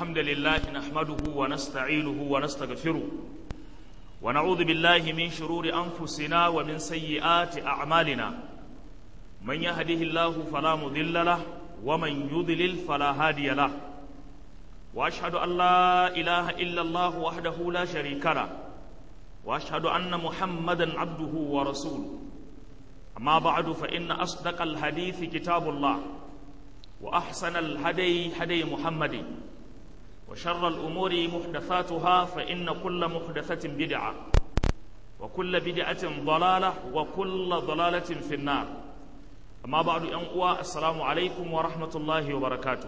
الحمد لله نحمده ونستعينه ونستغفره ونعوذ بالله من شرور أنفسنا ومن سيئات أعمالنا من يهده الله فلا مضل له ومن يضلل فلا هادي له وأشهد أن لا إله إلا الله وحده لا شريك له وأشهد أن محمدا عبده ورسوله أما بعد فإن أصدق الحديث كتاب الله وأحسن الهدي هدي محمد وشر الأمور محدثاتها فإن كل محدثة بدعة وكل بدعة ضلالة وكل ضلالة في النار أما بعد أنقوى السلام عليكم ورحمة الله وبركاته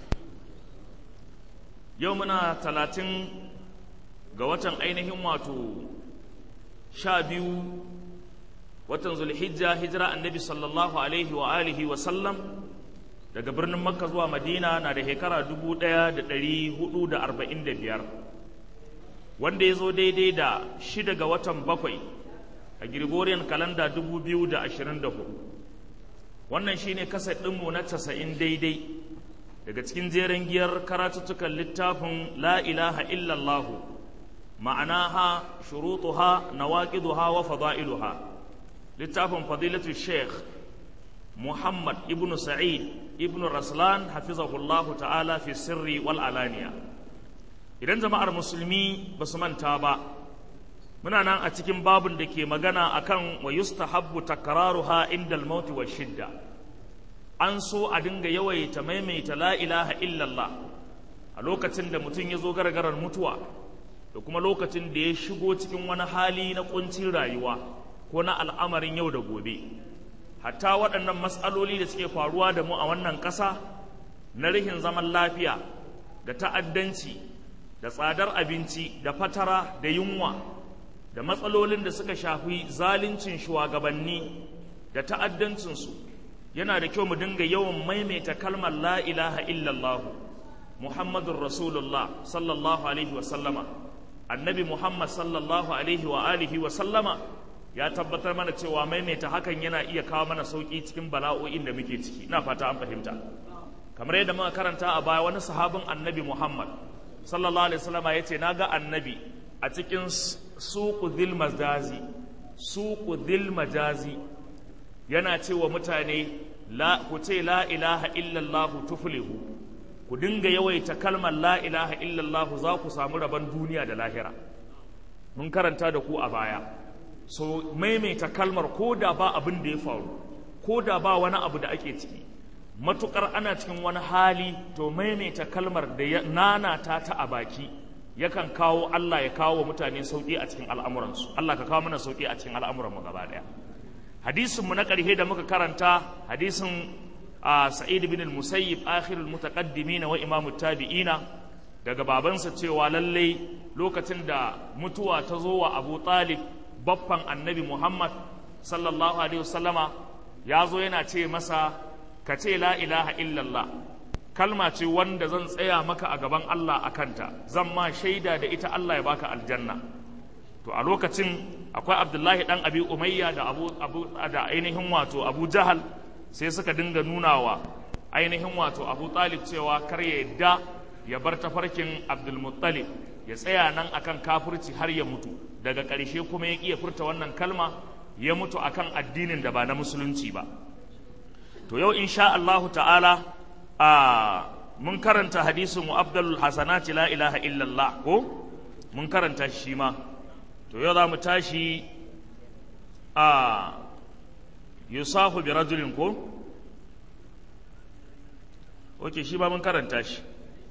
يومنا ثلاثين قوة أينهم واتو شابيو watan zulhijja hijira annabi sallallahu alaihi wa alihi wa sallam daga birnin makka zuwa madina na da shekara 1445 wanda ya zo daidai da shida ga watan bakwai a gregorian kalanda 2024 wannan shine kasar ɗinmu na casa'in daidai daga cikin jeren giyar karatuttukan littafin la ilaha illallahu ma'anaha shurutuha nawaqiduha wa fada'iluha littafin fadilatu sheikh muhammad ibn sa'id ibn raslan hafizahullahu ta'ala fi sirri wal alaniya idan jama'ar musulmi ba su manta ba muna nan a cikin babun da ke magana akan wa yustahabbu takraruha inda al-maut wa shidda an so a dinga yawaita maimaita la ilaha illallah a lokacin da mutum ya zo gargarar mutuwa da kuma lokacin da ya shigo cikin wani hali na kuncin rayuwa ko na al'amarin yau da gobe hatta waɗannan matsaloli da suke faruwa da mu a wannan ƙasa na rihin zaman lafiya da ta'addanci da tsadar abinci da fatara da yunwa da matsalolin da suka shafi zaluncin shugabanni da ta'addancinsu yana da kyau mu dinga yawan maimaita kalmar la ilaha illallah muhammadun rasulullah sallallahu alaihi wa sallama annabi muhammad sallallahu alaihi wa alihi wa sallama ya tabbatar mana cewa maimaita hakan yana iya kawo mana sauki cikin bala'o'in da muke ciki ina fata an fahimta kamar yadda muka karanta a baya wani sahabin annabi Muhammad sallallahu alaihi wasallam ya ce naga annabi a cikin suqu dhil majazi suqu dhil majazi yana cewa mutane la ku ce la ilaha illallah tuflihu ku dinga yawaita kalmar la ilaha illallah za ku samu rabon duniya da lahira mun karanta da ku a baya so maimaita kalmar ko da ba abin da ya faru ko da ba wani abu da ake ciki matukar ana cikin wani hali to maimaita kalmar da ya nanata ta a baki yakan kawo Allah ya kawo wa mutane sauki a cikin al'amuransu Allah ka kawo mana sauki a cikin al'amuranmu gaba daya hadisin mu na ƙarshe da muka karanta hadisin Sa'id bin al-Musayyib akhirul mutaqaddimin wa imamu tabi'ina daga babansa cewa lallai lokacin da mutuwa ta zo wa Abu Talib baffan annabi Muhammad sallallahu Alaihi wasallama ya zo yana ce masa ka ce la ilaha illallah kalma ce wanda zan tsaya maka a gaban Allah a kanta zan ma shaida da ita Allah ya baka aljanna to a lokacin akwai abdullahi dan abi umayya da abu, abu da ainihin wato abu jahal sai suka dinga nunawa ainihin wato abu talib cewa kar ya yadda ya bar tafarkin abdulmuttalib ya tsaya nan akan kafirci har ya mutu daga ƙarshe kuma ya iya furta wannan kalma ya mutu akan addinin da ba na musulunci ba to yau insha Allahu ta'ala a mun karanta hadisin mu afdalul hasanati la ilaha illallah ko mun karanta shi ma to yau za mu tashi a yusahu bi rajulin ko oke shi ba mun karanta shi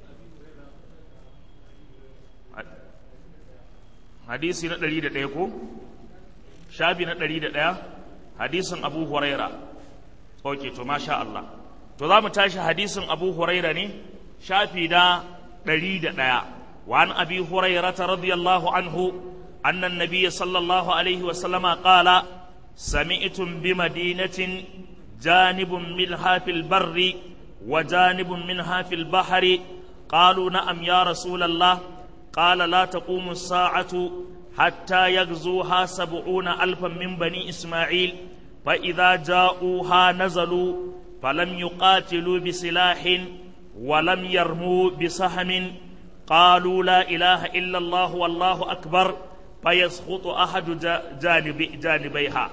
hadisi na ɗari da ɗaya ko shafi na ɗari da ɗaya hadisin abu huraira ok to masha Allah to za mu tashi hadisin abu huraira ne shafi na ɗari da ɗaya وعن أبي هريرة رضي الله عنه أن النبي صلى الله عليه وسلم قال سمعتم بمدينة جانب منها في البر وجانب منها في البحر قالوا نعم يا رسول الله قال لا تقوم الساعة حتى يغزوها سبعون ألفا من بني إسماعيل فإذا جاءوها نزلوا فلم يقاتلوا بسلاح ولم يرموا بسهم قالوا لا إله إلا الله والله أكبر فيسقط أحد جانب جانبيها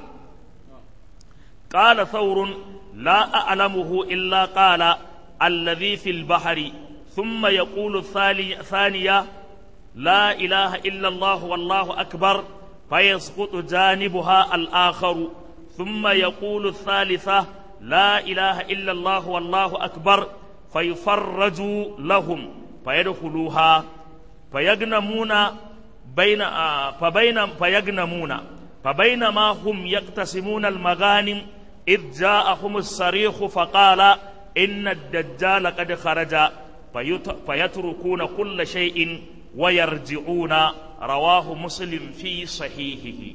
قال ثور لا أعلمه إلا قال الذي في البحر ثم يقول الثانية لا إله إلا الله والله أكبر فيسقط جانبها الآخر ثم يقول الثالثة لا إله إلا الله والله أكبر فيفرج لهم فيدخلوها فيغنمون بين فبين فيغنمون فبينما هم يقتسمون المغانم إذ جاءهم الصريخ فقال إن الدجال قد خرج فيتركون كل شيء ويرجعون رواه مسلم في صحيحه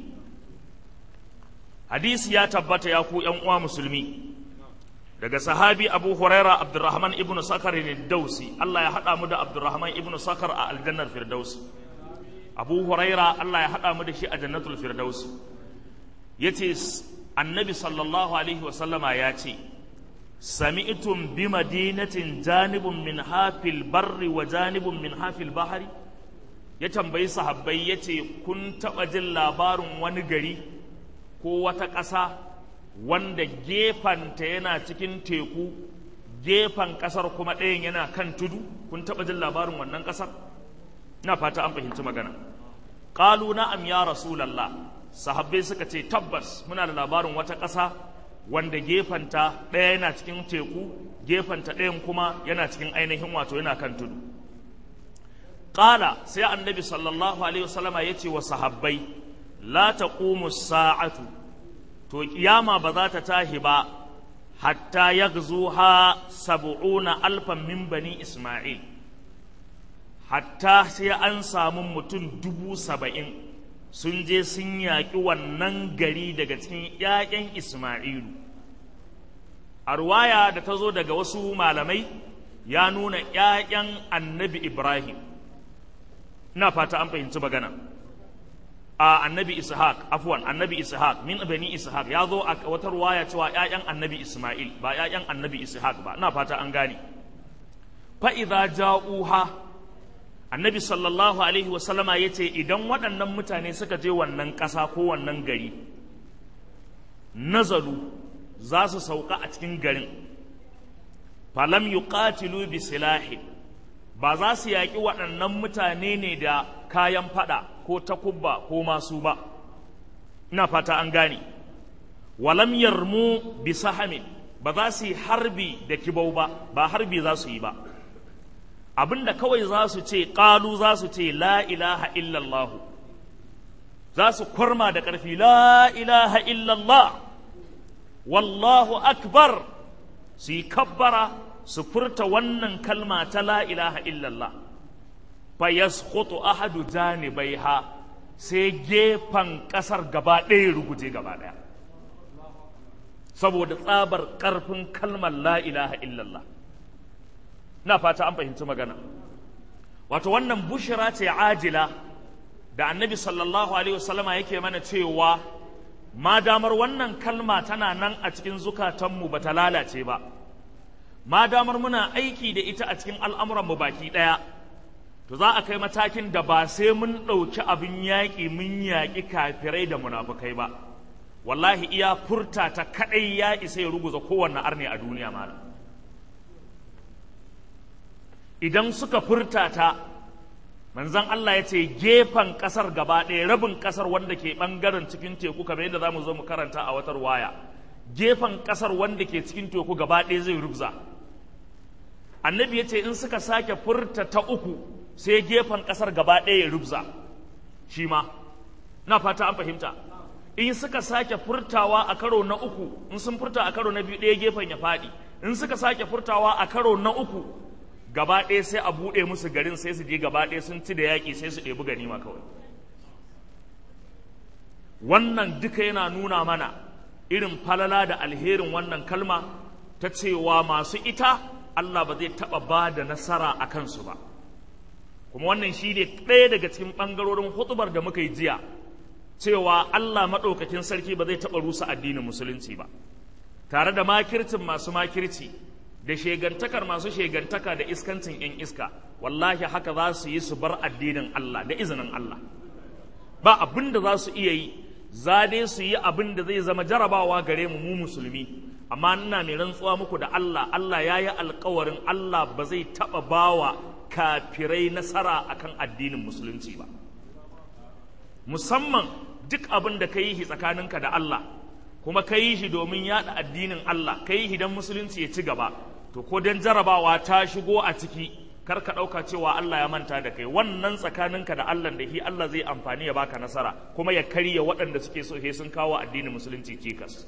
حديث يا تبت يا كو يا مسلمي daga sahabi abu huraira abdurrahman ibn sakar ne dausi Allah ya haɗa mu da abdurrahman ibn sakar a aljannar firdausi abu huraira Allah ya haɗa mu da shi a jannatul firdausi ya ce annabi sallallahu alaihi wasallama ya ce sami'tum bi madinatin janibun min hafil barri wa janibun min hafil bahari ya tambayi sahabbai ya ce kun taɓa jin labarin wani gari ko wata ƙasa wanda gefanta yana cikin teku gefen ƙasar kuma ɗayan yana kan tudu kun taɓa jin labarin wannan ƙasar na fata an fahimci magana ƙalu na'am ya rasulallah sahabbai suka ce tabbas muna da labarin wata ƙasa wanda gefanta ɗaya yana cikin teku gefanta ɗayan kuma yana cikin ainihin wato yana kan tudu ƙala sai annabi sallallahu alaihi wasallama ya ce wa sahabbai la taqumu sa'atu to kiyama ba za ta tahi ba hatta yaghzuha sab'una alfan min bani isma'il hatta sai an samu mutum dubu saba'in sun je sun yaƙi wannan gari daga cikin ‘ya'yan Ismailu. A ruwaya da ta zo daga wasu malamai ya nuna ‘ya'yan annabi Ibrahim, ina fata an fahimci magana. A annabi Ishaq, afwan annabi Ishaq, min bani Ishaq ya zo a wata ruwaya cewa ‘ya'yan annabi Ismail ba ‘ya'yan annabi Ishaq ba, ina fata an gane. Fa'iza ja'uha annabi sallallahu alaihi wasallama ya ce idan waɗannan mutane suka je wannan ƙasa ko wannan gari nazalu za su sauka a cikin garin falam yuqatilu bi silahi ba za su yaƙi waɗannan mutane ne da kayan faɗa ko takubba ko masu ba ina fata an gane walam yarmu bi sahamin ba za su yi harbi da kibau ba ba harbi za su yi ba abinda kawai za su ce ƙalu za su ce la ilaha illallahu za su kwarma da ƙarfi la ilaha illallah wallahu akbar su yi kabbara su furta wannan kalma ta la ilaha illallah fa yasqutu ahadu janibaiha sai gefen ƙasar gaba ɗaya ruguje gaba ɗaya saboda tsabar ƙarfin kalmar la ilaha illallah na fata an fahimci magana wato wannan bushira ce ajila da annabi sallallahu alaihi wasallama yake mana cewa ma damar wannan kalma tana nan a cikin zukatanmu ba ta lalace ba ma damar muna aiki da ita a cikin al'amuranmu baki ɗaya to za a kai matakin da ba sai mun ɗauki abin yaƙi mun yaƙi kafirai da munafukai ba wallahi iya furta ta kaɗai ya isa ya ruguza kowanne arne a duniya malam idan suka furta ta manzan Allah ya ce gefen ƙasar gaba ɗaya rabin ƙasar wanda ke ɓangaren cikin teku kamar yadda za mu zo mu karanta a watar waya gefen ƙasar wanda ke cikin teku gaba ɗaya zai rubza annabi ya ce in suka sake furta ta uku sai gefen ƙasar gaba ɗaya ya rubza shi ma na fata an fahimta in suka sake furtawa a karo na uku in sun furta a karo na biyu ɗaya gefen ya faɗi in suka sake furtawa a karo na uku gaba ɗaya sai a buɗe musu garin sai su je gaba ɗaya sun ci da yaƙi sai su ɗebi ganima kawai wannan duka yana nuna mana irin falala da alherin wannan kalma ta cewa masu ita Allah ba zai taɓa ba da nasara a kansu ba kuma wannan shi ne ɗaya daga cikin ɓangarorin hutubar da muka yi jiya cewa Allah maɗaukakin sarki ba zai taɓa rusa addinin musulunci ba tare da makircin masu makirci da shegantakar masu shegantaka da iskancin 'yan iska wallahi haka za su yi su bar addinin Allah da izinin Allah ba abin da za su iya yi za dai su yi abin da zai zama jarabawa gare mu mu musulmi amma ina mai rantsuwa muku da Allah Allah ya yi alkawarin Allah ba zai taɓa bawa kafirai nasara akan addinin musulunci ba musamman duk abin da ka yi shi tsakaninka da Allah kuma ka yi shi domin yaɗa addinin Allah ka yi shi don musulunci ya ci gaba to ko don jarabawa ta shigo a ciki kar ka ɗauka cewa Allah ya manta da kai wannan tsakaninka da Allah da shi Allah zai amfani ya baka nasara kuma ya karya waɗanda suke so he sun kawo addinin musulunci cikas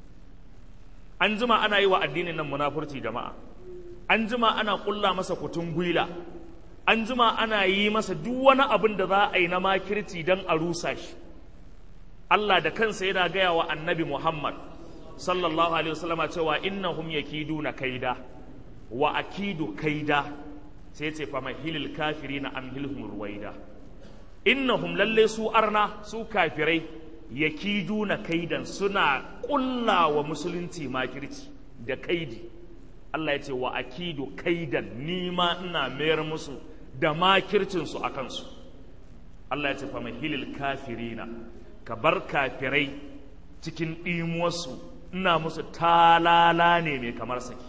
an jima ana yi wa addinin nan munafurci jama'a an jima ana ƙulla masa kutun gwila an jima ana yi masa duk wani abin da za a yi na makirci don a rusa shi Allah da kansa yana gaya wa annabi Muhammad sallallahu alaihi wasallama cewa innahum yakiduna kaida wa akidu kaida sai ce fa mahilil kafirina amhilhum ruwaida innahum lalle su arna su kafirai yakiduna kaidan suna kulla wa musulunci makirci da kaidi Allah ya ce wa akidu kaidan ni ma ina mayar musu da makircin su akan su Allah ya ce fa mahilil kafirina ka bar kafirai cikin ɗimuwarsu ina musu talala ne mai kamar saki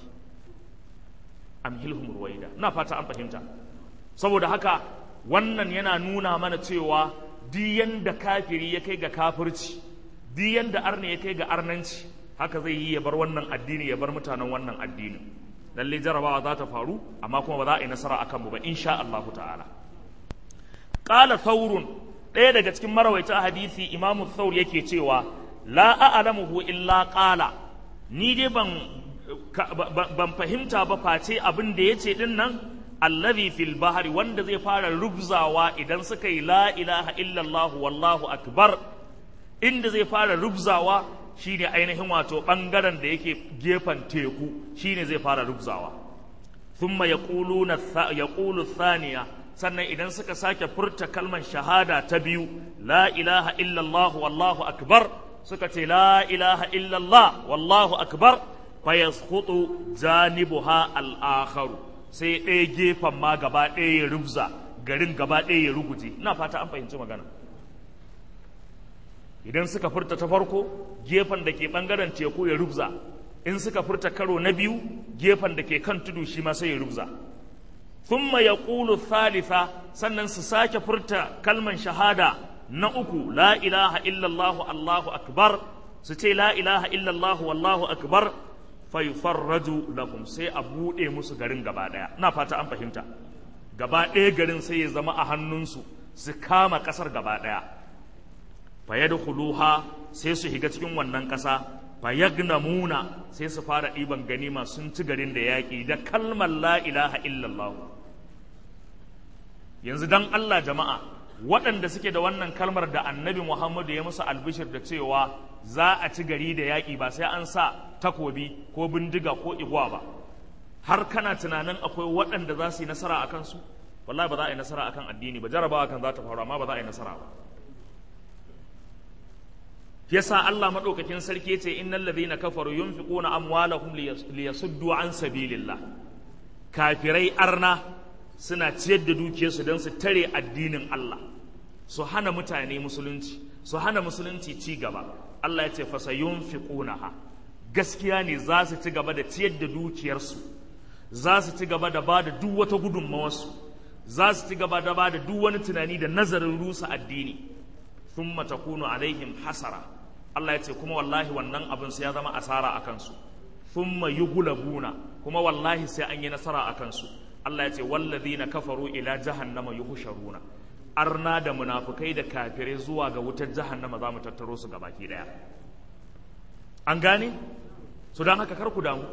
amhilhum ruwaida ina fata an fahimta saboda haka wannan yana nuna mana cewa diyan da kafiri ya kai ga kafirci diyan da arne ya kai ga arnanci haka zai yi ya bar wannan addini ya bar mutanen wannan addinin lalle jarabawa za ta faru amma kuma ba za a yi nasara akan mu ba insha Allah ta'ala qala thawrun ɗaya daga cikin marawaita hadisi imamu thawr yake cewa la a'lamuhu illa qala ni dai ban ban fahimta ba face abin da yace din nan allazi fil bahri wanda zai fara rubzawa idan suka yi la ilaha illallah wallahu akbar inda zai fara rubzawa shine ainihin wato bangaren da yake gefen teku shine zai fara rubzawa thumma yaquluna yaqulu thaniya sannan idan suka sake furta kalmar shahada ta biyu la ilaha illallah wallahu akbar suka ce la ilaha illallah wallahu akbar fa yasqutu janibuha al-akharu sai ɗaya gefen ma gaba ɗaya ya rubza garin gaba ɗaya ya ruguje ina fata an fahimci magana idan suka furta ta farko gefen da ke ɓangaren teku ya rubza in suka furta karo na biyu gefen da ke kan tudu shi ma sai ya rubza thumma yaqulu thalitha sannan su sake furta kalman shahada na uku la ilaha illallah allahu akbar su ce la ilaha illallah wallahu akbar fayufarraju lahum sai a buɗe musu garin gaba ɗaya na fata an fahimta gaba ɗaya garin sai ya zama a hannunsu su kama ƙasar gaba ɗaya fayadkhuluha sai su shiga cikin wannan ƙasa fayagnamuna sai su fara ɗiban ganima sun ci garin da yaƙi da kalmar la ilaha illallah yanzu dan Allah jama'a waɗanda suke da wannan kalmar da annabi Muhammadu ya musu albishir da cewa za a ci gari da yaƙi ba sai an sa takobi ko bindiga ko igwa ba har kana tunanin akwai waɗanda za su yi nasara a kansu wallahi ba za a yi nasara akan addini ba jarabawa kan za ta faru amma ba za a yi nasara ba yasa Allah madaukakin sarki yace innal ladhina kafaru yunfiquna amwalahum liyasuddu an sabilillah kafirai arna suna ciyar da dukiyarsu don su tare addinin Allah su hana mutane musulunci su hana musulunci ci gaba Allah ya ce fasa yunfiqunaha gaskiya ne za su ci gaba da ciyar da dukiyarsu za su ci gaba da ba da duk wata gudunmawarsu za su ci gaba da ba da duk wani tunani da nazarin rusa addini thumma takunu alaihim hasara Allah ya ce kuma wallahi wannan abin sai ya zama asara a kansu thumma yughlabuna kuma wallahi sai an yi nasara a kansu Allah ya ce wallazina kafaru ila jahannama yuhsharuna arna da munafukai da kafirai zuwa ga wutar jahannama za mu tattaro su gabaki daya an gane su don haka kar ku damu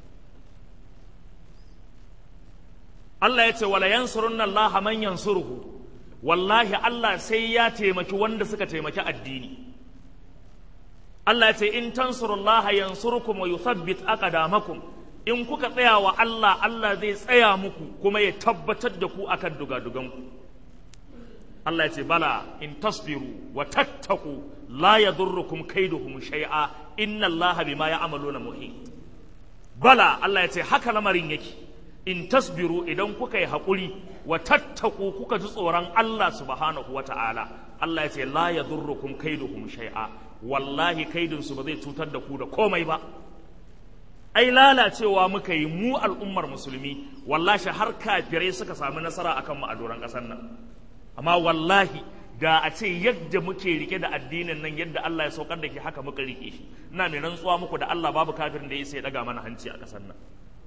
Allah ya ce wala yansurunna Allah man yansuruhu wallahi Allah sai ya taimaki wanda suka taimaki addini Allah ya ce in tansurullaha yansurkum wa yuthabbit aqdamakum in kuka tsaya wa Allah Allah zai tsaya muku kuma ya tabbatar da ku akan dugaduganku Allah ya ce bala in tasbiru wa tattaku la yadurrukum kaiduhum shay'a inna Allah bima ya'maluna muhit bala Allah ya ce haka lamarin yake in tasbiru idan kuka yi haƙuri wa tattaku kuka ji tsoron Allah subhanahu wa ta'ala Allah ya ce la ya durrukum kaiduhum shay'a wallahi kaidinsu ba zai cutar da ku da komai ba ai lalacewa muka yi mu al'ummar musulmi wallahi har kafirai suka sami nasara akan mu a doron ƙasar nan amma wallahi da a ce yadda muke rike da addinin nan yadda Allah ya saukar da ke haka muka rike shi ina mai rantsuwa muku da Allah babu kafirin da ya sai daga mana hanci a ƙasar nan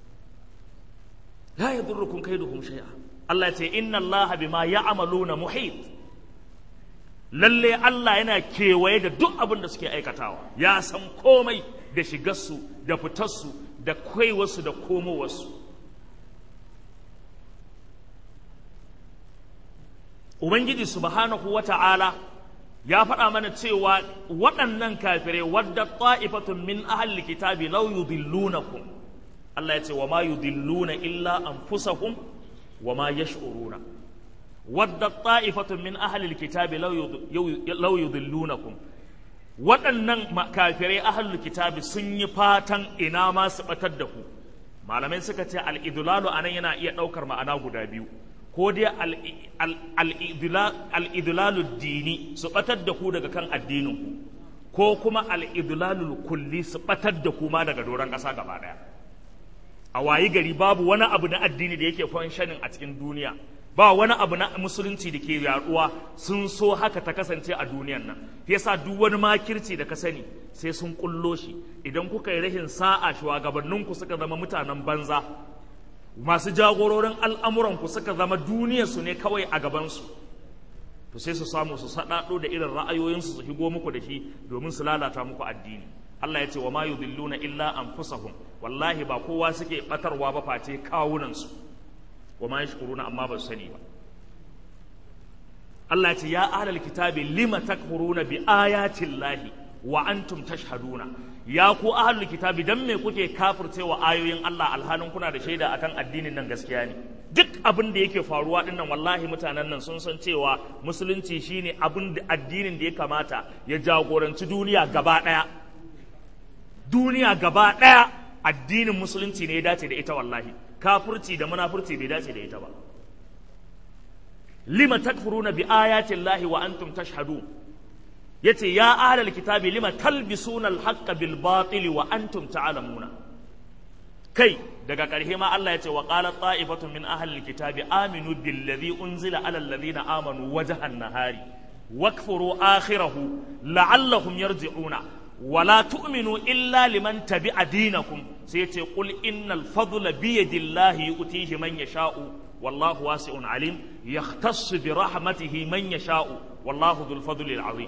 la yadurrukum kaiduhum shay'a Allah ya ce inna Allah bima ya'maluna muhit lalle Allah yana kewaye da duk abin da suke aikatawa ya san komai da shigarsu da fitarsu da kaiwarsu da komowarsu Ubangiji subhanahu wa ta'ala ya faɗa mana cewa waɗannan kafirai wadda ta'ifatun min ahal kitabi law yudillunakum Allah ya ce wa ma yudilluna illa anfusahum wa ma yash'uruna wadda ta'ifatun min ahal kitabi law yudillunakum waɗannan kafirai ahal kitabi sun yi fatan ina ma su batar da ku malamai suka ce al-idlalu anan yana iya ɗaukar ma'ana guda biyu ko dai al'idulalu dini su ɓatar da ku daga kan addininku ko kuma al'idulalu kulli su ɓatar da ku ma daga doron ƙasa gaba ɗaya a wayi gari babu wani abu na addini da yake shanin a cikin duniya ba wani abu na musulunci da ke yaduwa sun so haka ta kasance a duniyan nan yasa duk wani makirci da ka sani sai sun kullo shi idan kuka yi rahin sa'a shugabanninku suka zama mutanen banza masu jagororin al'amuranku suka zama duniyarsu ne kawai a gabansu to sai su samu su saɗaɗo da irin ra'ayoyinsu su shigo muku da shi domin su lalata muku addini Allah ya ce wa ma yudilluna illa anfusahum wallahi ba kowa suke batarwa ba face kawunansu wa ma yashkuruna amma ba su sani ba Allah ya ce ya ahlal kitabi lima takfuruna bi ayatin lahi wa antum tashhaduna ya ku ahlul kitabi dan me kuke kafircewa ayoyin Allah alhalin kuna da shaida akan addinin nan gaskiya ne duk abin da yake faruwa din nan wallahi mutanen nan sun san cewa musulunci shine abin da addinin da ya kamata ya jagoranci duniya gaba daya duniya gaba daya addinin musulunci ne ya dace da ita wallahi kafirci da munafurci bai dace da ita ba lima takfuruna bi ayati llahi wa antum tashhadun yace ya ahlal kitabi lima talbisuna al-haqqa bil batil wa antum ta'lamuna kai daga ƙarshe ma Allah yace wa qala ta'ifatun min ahlil kitabi aminu billadhi unzila ala alladhina amanu wajhan nahari wakfuru akhirahu la'allahum yarji'una ولا تؤمنوا إلا لمن تبع دينكم سيتي قل إن الفضل بيد الله يؤتيه من يشاء والله واسع عليم يختص برحمته من يشاء والله ذو الفضل العظيم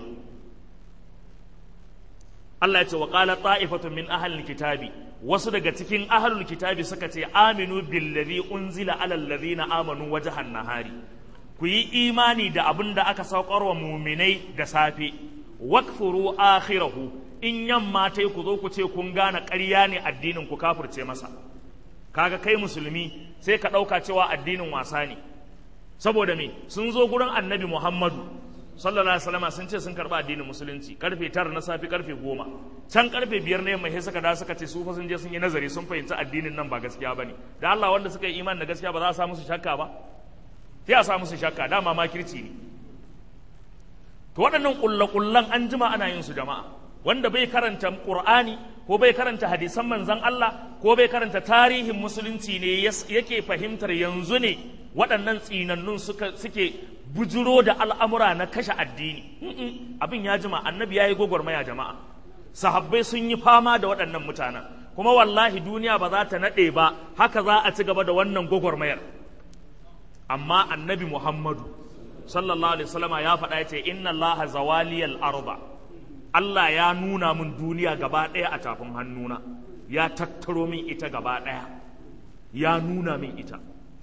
Allah ya ce wa qala ta'ifatun min ahlil kitabi wasu daga cikin ahlul kitabi suka ce aminu billazi unzila ala allazina amanu wajhan nahari ku yi imani da abin da aka saukar wa muminai da safe wakfuru akhirahu in yamma tai ku zo ku ce kun gane ƙarya ne addinin ku kafirce masa kaga kai musulmi sai ka ɗauka cewa addinin wasa ne saboda me sun zo gurin annabi muhammadu sallallahu alaihi wasallam sun ce sun karba addinin musulunci karfe tara na safi karfe goma can karfe biyar ne mai suka da suka ce su fa sun je sun yi nazari sun fahimci addinin nan ba gaskiya bane da Allah wanda suka yi imani da gaskiya ba za a sa musu shakka ba sai a sa musu shakka dama makirci ne to waɗannan kullakullan an jima ana yin su jama'a wanda bai karanta qur'ani ko bai karanta hadisan manzon Allah ko bai karanta tarihin musulunci ne yake fahimtar yanzu ne waɗannan tsinannun suka suke bujuro da al'amura na kashe addini abin ya jima annabi ya yi gwagwarmaya jama'a sahabbai sun yi fama da waɗannan mutanen kuma wallahi duniya ba za ta naɗe ba haka za a ci gaba da wannan gwagwarmayar amma annabi muhammadu sallallahu alaihi wasallama ya faɗa ya ce inna allaha zawaliyal arba Allah ya nuna min duniya gaba ɗaya a tafin hannuna ya tattaro min ita gaba ɗaya ya nuna min ita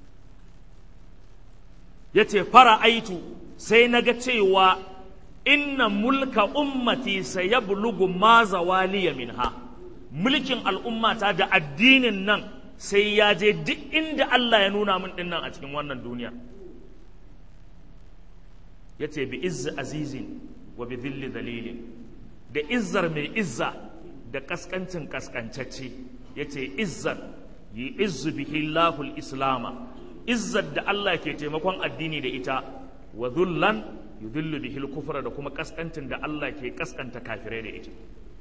ya ce fara aitu sai na ga cewa inna mulka ummati sai ya bulugu ma zawaliya minha mulkin al'ummata da addinin nan sai ya je duk inda Allah ya nuna min dinnan a cikin wannan duniya ya ce bi izzi azizin wa bi dhilli dalilin da izzar mai izza da kaskancin kaskancacce ya ce izzar yi izzu bihi Allahul islama izzar da Allah ke taimakon addini da ita wa dhullan yudhillu bihi al-kufra da kuma kaskantin da Allah ke kaskanta kafirai da ita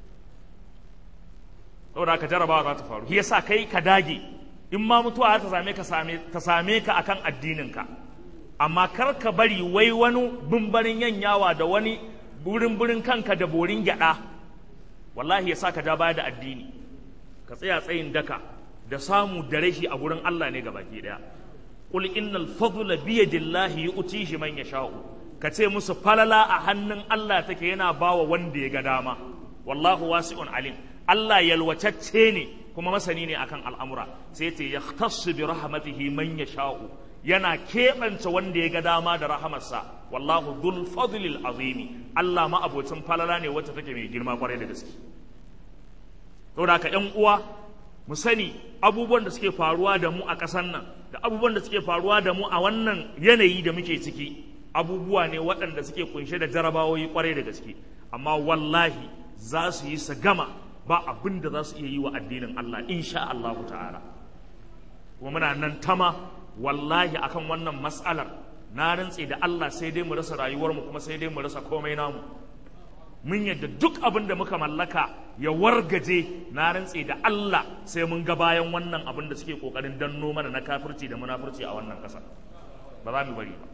saboda ka jarabawa za ta faru shi yasa kai ka dage in ma mutuwa ta same ka same ta same ka akan addininka amma kar ka bari wai wani bumbarin yanyawa da wani burin burin kanka da borin gyada wallahi yasa ka ja baya da addini ka tsaya tsayin daka da samu da rashi a gurin Allah ne gabaki daya qul innal fadla bi yadillahi yu'tihi man yasha'u ka ce musu falala a hannun Allah take yana bawa wanda ya ga dama wallahu wasi'un alim Allah yalwatacce ne kuma masani ne akan al'amura sai ce ya bi rahmatihi man ya sha'u yana keɓance wanda ya ga dama da rahamarsa wallahu dhul fadlil azimi Allah ma abocin falala ne wacce take mai girma kwarai da gaske saboda ka ƴan uwa mu sani abubuwan da suke faruwa da mu a ƙasar nan da abubuwan da suke faruwa da mu a wannan yanayi da muke ciki abubuwa ne waɗanda suke kunshe da jarabawoyi kwarai da gaske amma wallahi za su yi su gama ba abin da za su iya yi wa addinin Allah insha Allah ta'ala kuma muna nan tama wallahi akan wannan mas'alar na rantse da Allah sai dai mu rasa rayuwar mu kuma sai dai mu rasa komai namu mun yadda duk abin da muka mallaka ya wargaje na rantse da Allah sai mun ga bayan wannan abin da suke kokarin danno mana na kafirci da munafurci a wannan ƙasa ba za mu bari ba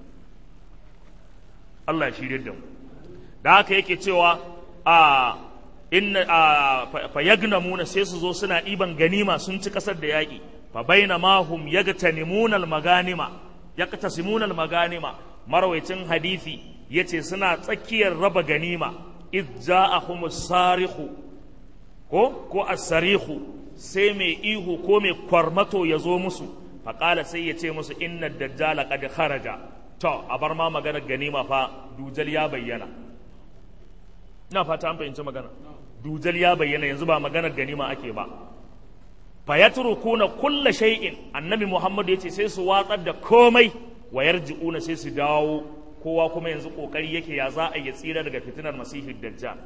Allah ya shirye da mu da haka yake cewa a inna fa yagnamuna sai su zo suna ɗiban ganima sun ci ƙasar da yaƙi fa baina ma hum yagtanimuna al-maganima yaqtasimuna al-maganima marwaicin hadisi yace suna tsakiyar raba ganima id ja'ahum as-sarikhu ko ko as-sarikhu sai mai ihu ko mai kwarmato ya zo musu fa qala sai ya ce musu inna ad-dajjala qad kharaja to a bar ma maganar ganima fa dujal ya bayyana ina fata an fahimci magana dujal ya bayyana yanzu ba maganar ganima ake ba fa yatrukuna kulla shay'in annabi muhammad yace sai su watsar da komai wa yarji'una sai su dawo kowa kuma yanzu kokari yake ya za a yi tsira daga fitinar masihi dajjal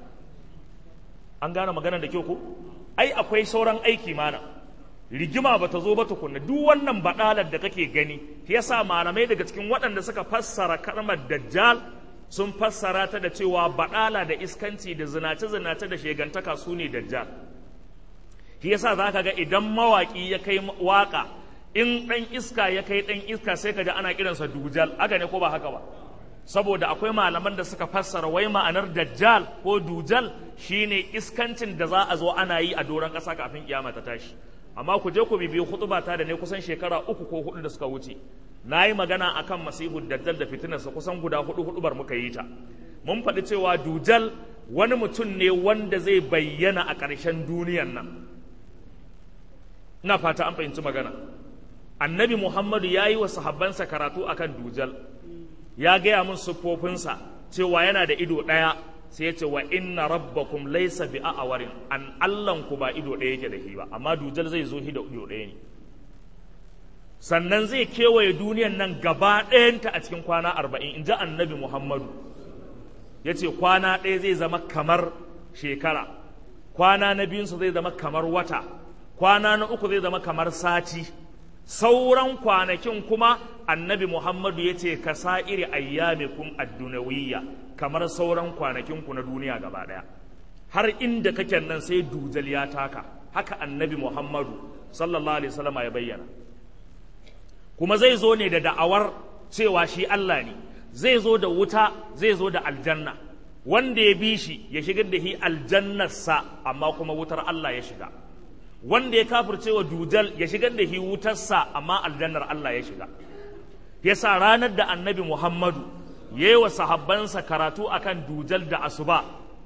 an gane maganar da kyau ko ai akwai sauran aiki mana rigima bata zo ba tukunna duk wannan badalar da kake gani yasa malamai daga cikin waɗanda suka fassara kalmar dajjal sun fassara ta da cewa baɗala da iskanci da zinace-zinace da shegantaka su ne dajjal shi yasa za ka ga idan mawaƙi ya kai waƙa in ɗan iska ya kai ɗan iska sai ka ji ana kiransa dujal haka ne ko ba haka ba saboda akwai malaman da suka fassara wai ma'anar dajjal ko dujal shine iskancin da za a zo ana yi a doron ƙasa kafin kiyama ta tashi amma ku je ku bibiyi hutubata da ne kusan shekara uku ko hudu da suka wuce na yi magana a kan masihu dajjal da fitinarsa kusan guda hudu hudubar muka yi ta mun faɗi cewa dujal wani mutum ne wanda zai bayyana a ƙarshen duniyan nan ina fata an fahimci magana annabi muhammadu ya yi wa sahabbansa karatu akan dujal ya gaya min siffofinsa cewa yana da ido ɗaya sai ya ce wa inna rabbakum laysa bi a'warin an allanku ba ido ɗaya yake da shi ba amma dujal zai zo shi da ido ɗaya ne sannan zai kewaye duniyan nan gaba ɗayanta a cikin kwana arba'in in ji annabi muhammadu ya ce kwana ɗaya zai zama kamar shekara kwana na biyunsa zai zama kamar wata kwana na uku zai zama kamar sati sauran kwanakin kuma annabi muhammadu ya ce ka sa'iri ayyamikum addunawiyya kamar sauran kwanakinku na duniya gaba ɗaya har inda kake nan sai dujal ya taka haka annabi muhammadu sallallahu alaihi wasallam ya bayyana kuma zai zo ne da da'awar cewa shi Allah ne zai zo da wuta zai zo da aljanna wanda ya bi shi ya shigar da shi aljannarsa amma kuma wutar Allah ya shiga wanda ya kafirce wa dujal ya shigar da shi wutarsa amma aljannar Allah ya shiga yasa ranar da annabi Muhammadu ya yi wa sahabbansa karatu akan dujal da asuba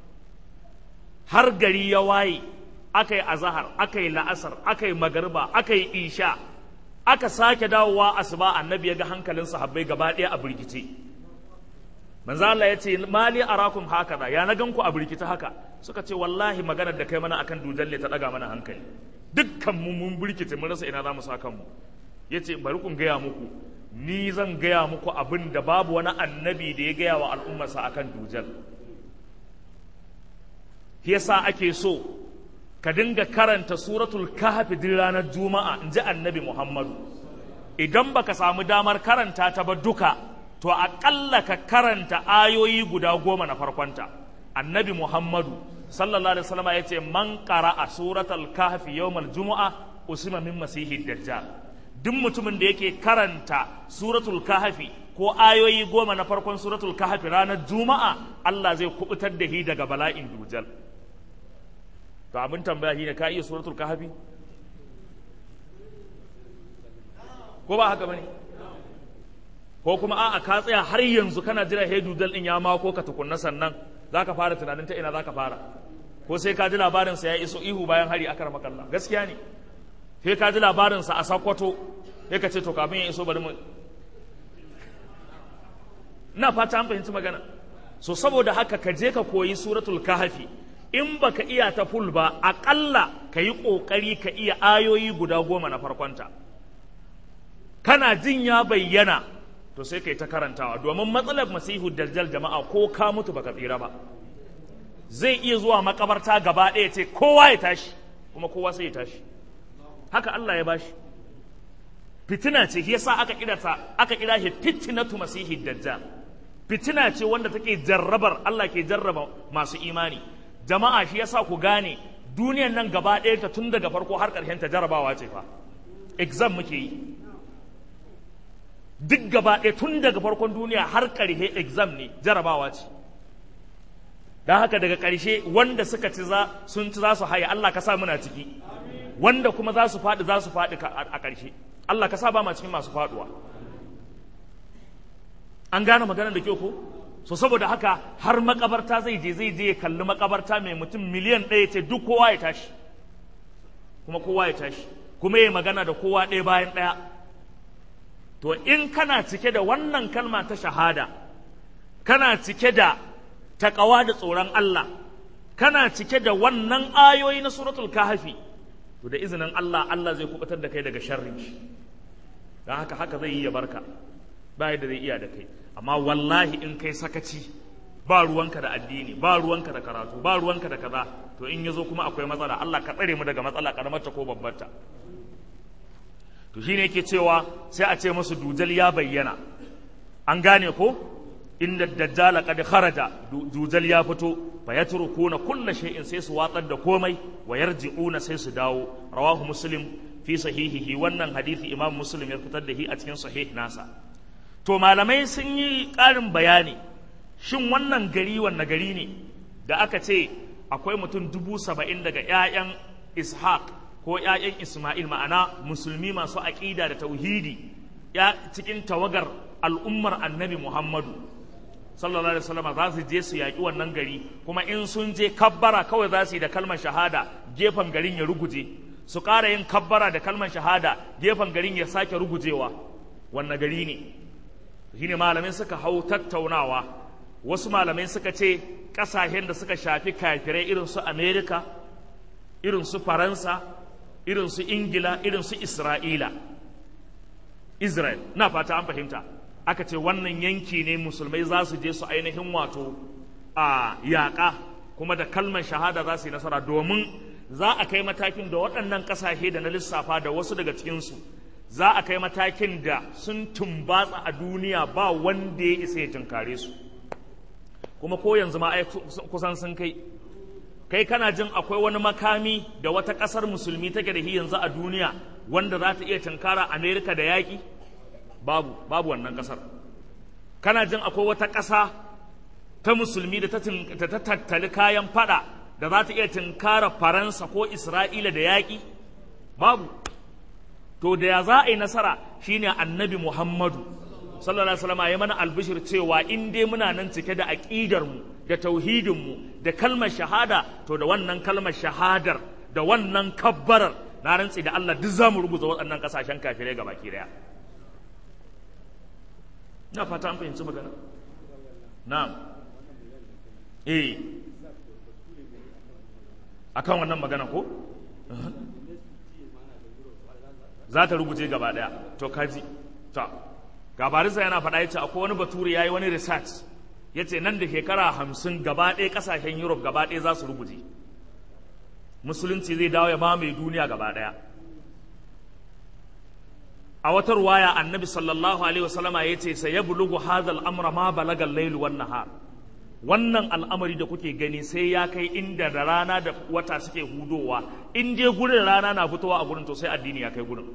har gari ya waye aka yi azahar aka yi la'asar aka yi magarba aka yi isha aka sake dawowa asuba annabi ya ga hankalin sahabbai gaba ɗaya a birkice manzo Allah ya ce mali arakum hakaza ya na ganku a birkice haka suka ce wallahi maganar da kai mana akan dujalle ta daga mana hankali dukkan mu mun birkice mun rasa ina za mu sa kanmu yace bari kun gaya muku ni zan gaya muku abin da babu wani annabi da ya gaya wa al'ummarsa akan dujal yasa ake so ka dinga karanta suratul kahfi din ranar juma'a in ji annabi muhammadu idan baka samu damar karanta ta ba duka to aƙalla ka karanta ayoyi guda goma na farkonta annabi muhammadu sallallahu alaihi wasallam ya ce man qara'a suratul kahfi yawmal jumu'a usima min masihi dajjal duk mutumin da yake karanta suratul kahfi ko ayoyi goma na farkon suratul kahfi ranar juma'a Allah zai kubutar da shi daga bala'in dujal to abin tambaya shi ne ka iya suratul kahfi ko ba haka bane ko kuma a'a ka tsaya har yanzu kana jira he dujal din ya mako ka tukunna sannan zaka fara tunanin ta ina zaka fara ko sai ka ji labarin sa ya iso ihu bayan hari akar makalla gaskiya ne sai ka ji labarin sa a sakwato sai ka ce to kafin ya iso bari mu ina fata an fahimci magana so saboda haka ka je ka koyi suratul kahfi in baka iya ta ful ba aƙalla ka yi ƙoƙari ka iya ayoyi guda goma na farkonta kana jin ya bayyana to sai ka yi ta karantawa domin matsalar masihu dajjal jama'a ko ka mutu baka tsira ba zai iya zuwa makabarta gaba ɗaya ce kowa ya tashi kuma kowa sai ya tashi haka Allah ya bashi fitina ce yasa aka kira ta aka kira shi fitnatu masihi dajjal fitina ce wanda take jarrabar Allah ke jarraba masu imani jama'a shi yasa ku gane duniyan nan gaba ɗaya ta tun daga farko har ƙarshen ta jarrabawa ce fa exam muke yi duk gaba ɗaya tun daga farkon duniya har ƙarshe exam ne jarrabawa ce don haka daga ƙarshe wanda suka ci za sun ci za su haya Allah ka sa muna ciki wanda kuma za su faɗi za su faɗi a ƙarshe Allah ka sa ba ma cikin masu faɗuwa an gane maganar da kyau ko so saboda haka har makabarta zai je zai je ya kalli makabarta mai mutum miliyan ɗaya ce duk kowa ya tashi kuma kowa ya tashi kuma ya magana da kowa ɗaya bayan ɗaya to in kana cike da wannan kalma ta shahada kana cike da taƙawa da tsoron Allah kana cike da wannan ayoyi na suratul kahfi to da izinin Allah Allah zai kubutar da kai daga sharrin shi don haka haka zai yi ya barka ba yadda zai iya da kai amma wallahi in kai sakaci ba ruwanka da addini ba ruwanka da karatu ba ruwanka da kaza to in yazo kuma akwai matsala Allah ka tsare mu daga matsala karamarta ko babbarta to shine yake cewa sai a ce musu dujal ya bayyana an gane ko inda dajjala qad kharaja dujal ya fito fa yatrukuna kulla shay'in sai su watsar da komai wa yarji'una sai su dawo rawahu muslim fi sahihihi wannan hadisi imam muslim ya fitar da shi a cikin sahih nasa to malamai sun yi ƙarin bayani shin wannan gari wanne gari ne da aka ce akwai mutum dubu saba'in daga 'ya'yan ishaq ko 'ya'yan isma'il ma'ana musulmi masu aƙida da tauhidi ya cikin tawagar al'ummar annabi muhammadu sallallahu alaihi wasallam za su je su yaƙi wannan gari kuma in sun je kabbara kawai za su yi da kalmar shahada gefen garin ya ruguje su ƙara yin kabbara da kalmar shahada gefen garin ya sake rugujewa wanne gari ne shine malamai suka hau tattaunawa wasu malamai suka ce ƙasashen da suka shafi kafirai irin su amerika irin su faransa irin su ingila irin su isra'ila israel na fata an fahimta aka ce wannan yanki ne musulmai za su je su ainihin wato a yaƙa kuma da kalmar shahada za su yi nasara domin za a kai matakin da waɗannan ƙasashe da na lissafa da wasu daga cikinsu za a kai matakin da sun tumbatsa a duniya ba wanda ya isa ya tunkare su kuma ko yanzu ma ai kusan sun kai kai kana jin akwai wani makami da wata ƙasar musulmi take da shi yanzu a duniya wanda za ta iya tunkara amerika da yaƙi babu babu wannan ƙasar kana jin akwai wata ƙasa ta musulmi da ta tattali kayan fada da za ta iya tunkara faransa ko isra'ila da yaƙi babu to da ya za a yi nasara shine annabi muhammadu sallallahu alaihi wasallam ya mana albishir cewa in dai muna nan cike da aqidar mu da tauhidin mu da kalmar shahada to da wannan kalmar shahadar da wannan kabbarar na rantsi da Allah duk zamu rubuta waɗannan kasashen kafirai gabaki daya ina fata an fahimci magana na'am eh akan wannan magana ko za ta rubuce gaba daya to kaji ta gabarinsa yana faɗa ya ce akwai wani bature ya yi wani research ya ce nan da shekara hamsin gaba ɗaya ƙasashen europe gaba ɗaya za su rubuce musulunci zai dawo ya mamaye duniya gaba ɗaya a wata ruwaya annabi sallallahu alaihi wasallama ya ce sai ya bulugu hadal amra ma balagal lailu wan nahar wannan al'amari da kuke gani sai ya kai inda da rana da wata suke hudowa in je gurin rana na fitowa a gurin to sai addini ya kai gurin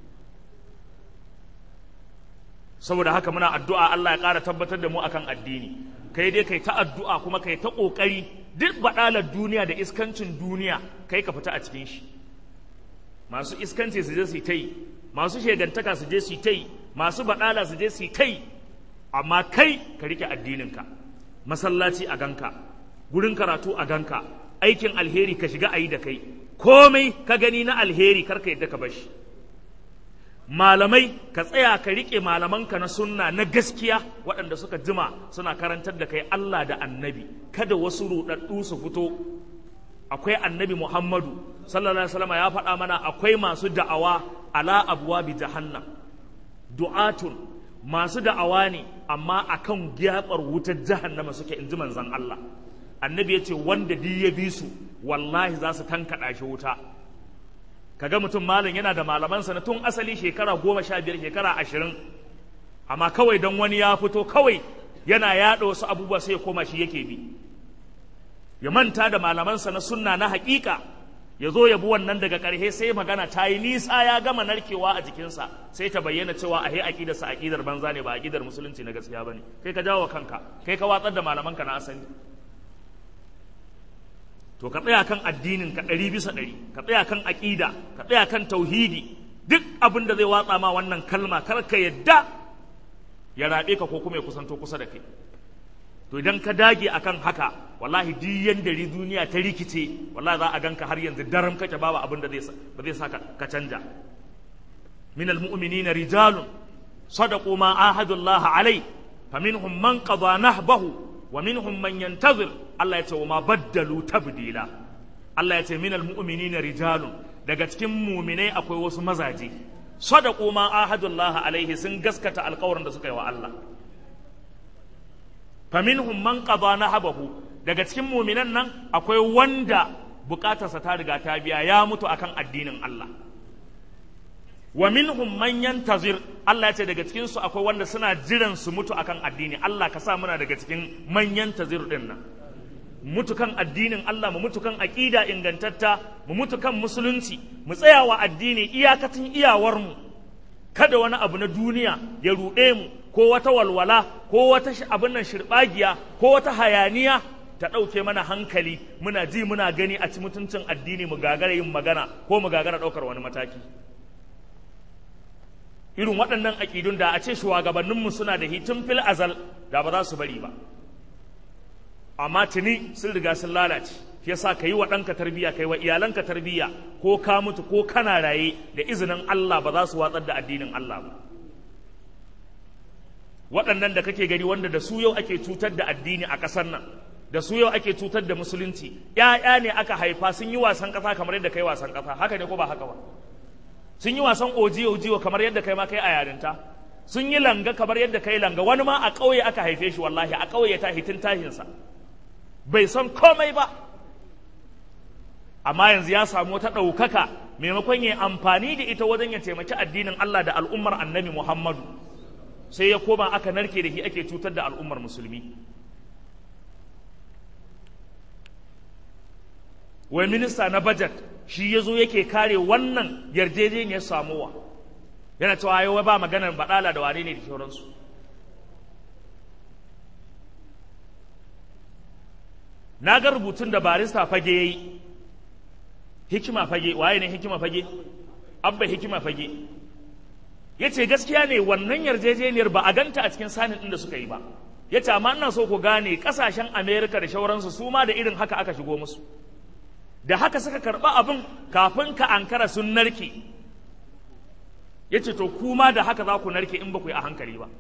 saboda haka muna addu'a Allah ya ƙara tabbatar da mu akan addini kai dai kai ta addu'a kuma kai ta ƙoƙari duk baɗalar duniya da iskancin duniya kai ka fita a cikin shi masu iskanci su je su ta yi masu shegantaka su je su ta yi masu baɗala su je su ta yi amma kai ka rike addininka masallaci a ganka gurin karatu a ganka aikin alheri ka shiga a yi da kai komai ka gani na alheri karka yadda ka bashi malamai ka tsaya ka riƙe malamanka na sunna na gaskiya waɗanda suka jima suna karantar da kai Allah da annabi kada wasu ruɗaɗɗu su fito akwai annabi Muhammadu sallallahu alaihi wasallam ya faɗa mana akwai masu da'awa ala abuwa bi jahannam du'atun masu da'awa ne amma akan gyabar wutar jahannama suke in ji manzon Allah annabi ya ce wanda duk ya bi su wallahi za su tankaɗa shi wuta kaga mutum malam yana da malamansa na tun asali shekara goma sha biyar shekara ashirin amma kawai don wani ya fito kawai yana yaɗa wasu abubuwa sai ya koma shi yake bi ya manta da malamansa na sunna na haƙiƙa ya zo ya bi wannan daga ƙarshe sai magana ta yi nisa ya gama narkewa a jikinsa sai ta bayyana cewa a he aƙidarsa aƙidar banza ne ba aƙidar musulunci na gaskiya ba ne kai ka jawo kanka kai ka watsar da malamanka na asali to ka tsaya kan addinin ka ɗari bisa ɗari ka tsaya kan aƙida ka tsaya kan tauhidi duk abin da zai watsa ma wannan kalma kar ka yadda ya raɓe ka ko kuma ya kusanto kusa da kai to idan ka dage akan haka wallahi duk yanda duniya ta rikice wallahi za a ganka har yanzu daram kake babu abin da zai ba zai sa ka canja min almu'minina rijalun sadaqu ma ahadullah alai faminhum man qada nahbahu wa minhum man yantazir Allah ya ce wa ma baddalu tabdila Allah ya ce minal mu'minina rijalun daga cikin muminai akwai wasu mazaje sadaqu ma ahadullah alaihi sun gaskata alƙawarin da suka yi wa Allah faminhum man qada nahabahu daga cikin muminan nan akwai wanda bukatarsa ta riga ta biya ya mutu akan addinin Allah wa minhum man yantazir Allah ya ce daga cikin su akwai wanda suna jiran su mutu akan addini Allah ka sa muna daga cikin man yantazir din nan mutu kan addinin Allah mu mutu kan aqida ingantatta mu mutu kan musulunci mu tsaya wa addini iyakacin iyawar mu kada wani abu na duniya ya ruɗe mu ko wata walwala ko wata abin nan shirbagiya ko wata hayaniya ta ɗauke mana hankali muna ji muna gani a ci mutuncin addini mu gagara yin magana ko mu gagara ɗaukar wani mataki irin waɗannan aƙidun da a ce shugabanninmu suna da hitin fil azal da ba za su bari ba amma tuni sun riga sun lalace shi yasa ka yi wa ɗanka tarbiyya ka yi wa iyalanka tarbiyya ko ka mutu ko kana raye da izinin Allah ba za su watsar da addinin Allah ba waɗannan da kake gani wanda da su yau ake cutar da addini a ƙasar nan da su yau ake cutar da musulunci ‘ya'ya ne aka haifa sun yi wasan ƙasa kamar yadda kai wasan ƙasa haka ne ko ba haka ba sun yi wasan ojiyo ojiyo kamar yadda kai ma kai a yarinta sun yi langa kamar yadda kai langa wani ma a ƙauye aka haife shi wallahi a ƙauye ta hitin tahinsa bai san komai ba amma yanzu ya samu wata ɗaukaka maimakon ya amfani da ita wajen ya taimaki addinin Allah da al'ummar annabi Muhammadu sai ya koma aka narke da shi ake cutar da al'ummar musulmi wai minista na budget shi ya zo yake kare wannan yarjejeniyar samuwa yana cewa yau ba maganar baɗala da wane ne da sauransu na ga rubutun da barista fage ya yi hikima fage waye ne hikima fage abba hikima fage ya ce gaskiya ne wannan yarjejeniyar ba a ganta a cikin sanin ɗin da suka yi ba ya ce amma ina so ku gane ƙasashen amerika da shauransu su ma da irin haka aka shigo musu da haka suka karɓa abin kafin ka ankara sun narke ya ce to kuma da haka za ku narke in ba ku yi a hankali ba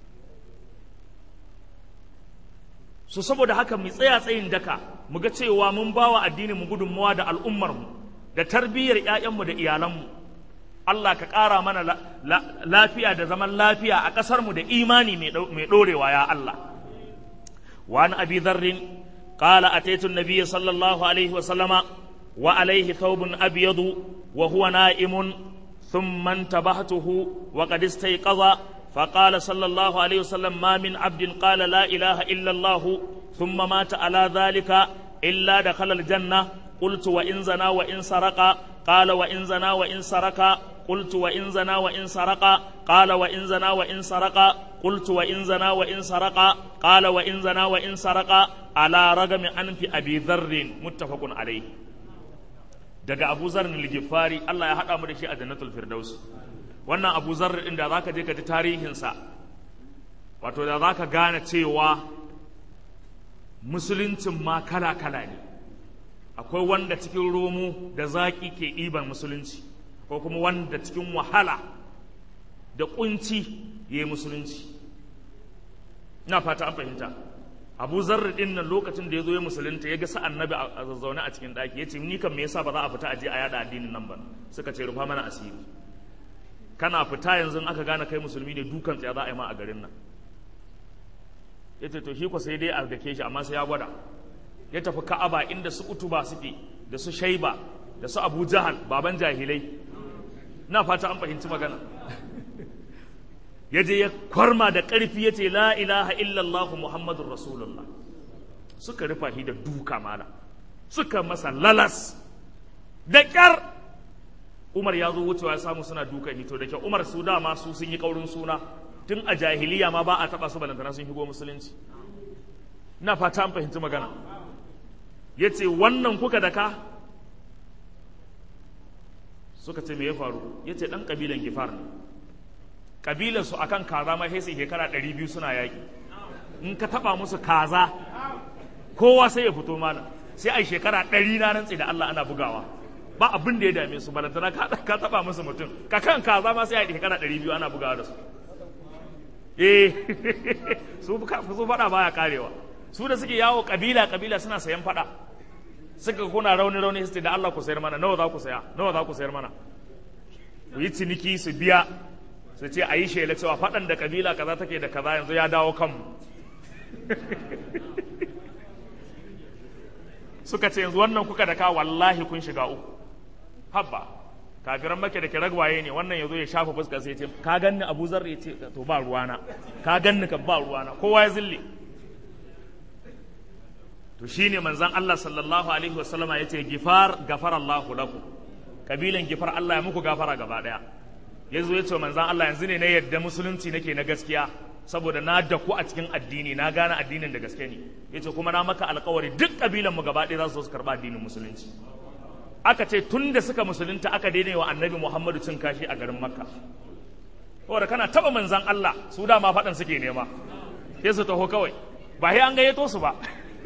su saboda haka mu tsaya tsayin daka mu ga cewa mun ba wa addinin mu gudunmawa da al'ummarmu da tarbiyyar 'ya'yanmu da iyalanmu Allah ka ƙara mana lafiya da zaman lafiya a ƙasarmu da imani mai ɗorewa ya Allah wa an abi dharrin قال أتيت النبي صلى الله عليه وسلم wa alaihi thawbun abyadu wa huwa na'imun thumma intabahtuhu wa qad istayqaza فقال صلى الله عليه وسلم ما من عبد قال لا إله إلا الله ثم مات على ذلك إلا دخل الجنة قلت وإن زنا وإن سرق قال وإن زنا وإن سرق قلت وإن زنا وإن سرق قال وإن زنا وإن سرق قلت وإن زنا وإن سرق قال وإن زنا وإن سرق على رغم أنف أبي ذر متفق عليه daga Abu Zar al-Ghifari Allah ya hada mu da shi a Jannatul Firdaus wannan Abu Zar din da zaka je ka ji tarihin sa wato da zaka gane cewa musuluncin ma kala kala ne akwai wanda cikin romo da zaki ke ɗiban musulunci ko kuma wanda cikin wahala da kunci ya yi musulunci ina fata an fahimta abu zarri din nan lokacin da ya zo ya musulunta ya ga sa annabi a zazzaune a cikin ɗaki ya ce ni kan me yasa ba za a fita a je a yada addinin nan ba suka ce rufa mana asiri kana fita yanzu aka gane kai musulmi ne dukan tsaya za a yi ma a garin nan ya ce to shi ko sai dai a dake shi amma sai ya gwada ya tafi ka'aba inda su utuba suke da su shaiba da su abu jahal baban jahilai na fata an fahimci magana ya je ya kwarma da ƙarfi ya ce la ilaha illallah muhammadun rasulullah suka rufa shi da duka mala suka masa lalas da ƙyar umar ya zo wucewa ya samu suna dukan hito da kyau umar su dama su sun yi ƙaurin suna tun a jahiliya ma ba a taɓa su balantana sun shigo musulunci na fata an fahimci magana ya ce wannan kuka da ka suka ce me ya faru ya ce ɗan ƙabilan gifar ne ƙabilansu a kan kaza ma sai shekara ɗari biyu suna yaƙi in ka taɓa musu kaza kowa sai ya fito mana sai a shekara ɗari na rantsi da Allah ana bugawa ba abin da ya dame su balantana ka taɓa musu mutum ka kan kaza ma sai a shekara ɗari biyu ana bugawa da su eh su faɗa baya karewa su da suke yawo ƙabila ƙabila suna sayan faɗa suka kuna rauni rauni su da Allah ku sayar mana nawa za ku saya nawa za ku sayar mana ku yi ciniki su biya su ce a yi shela cewa faɗan da kabila kaza take da kaza yanzu ya dawo kanmu suka ce yanzu wannan kuka da ka wallahi kun shiga uku habba kafiran make da ke ragwaye ne wannan yazo ya shafa fuska sai ce ka ganni Abu Zar ya ce to ba ruwana ka ganni kan ba ruwana kowa ya zille to shine manzon Allah sallallahu alaihi wasallama yace gifar gafara Allahu lakum kabilan gifar Allah ya muku gafara gaba daya yazo yace manzon Allah yanzu ne na yadda musulunci nake na gaskiya saboda na daku a cikin addini na gane addinin da gaske ne yace kuma na maka alkawari duk kabilan mu gaba daya za su zo su karba addinin musulunci aka ce tun da suka musulunta aka daidai wa annabi Muhammadu cin kashi a garin Makka saboda kana taba manzon Allah su dama faɗan suke nema sai su taho kawai ba sai an gayyato su ba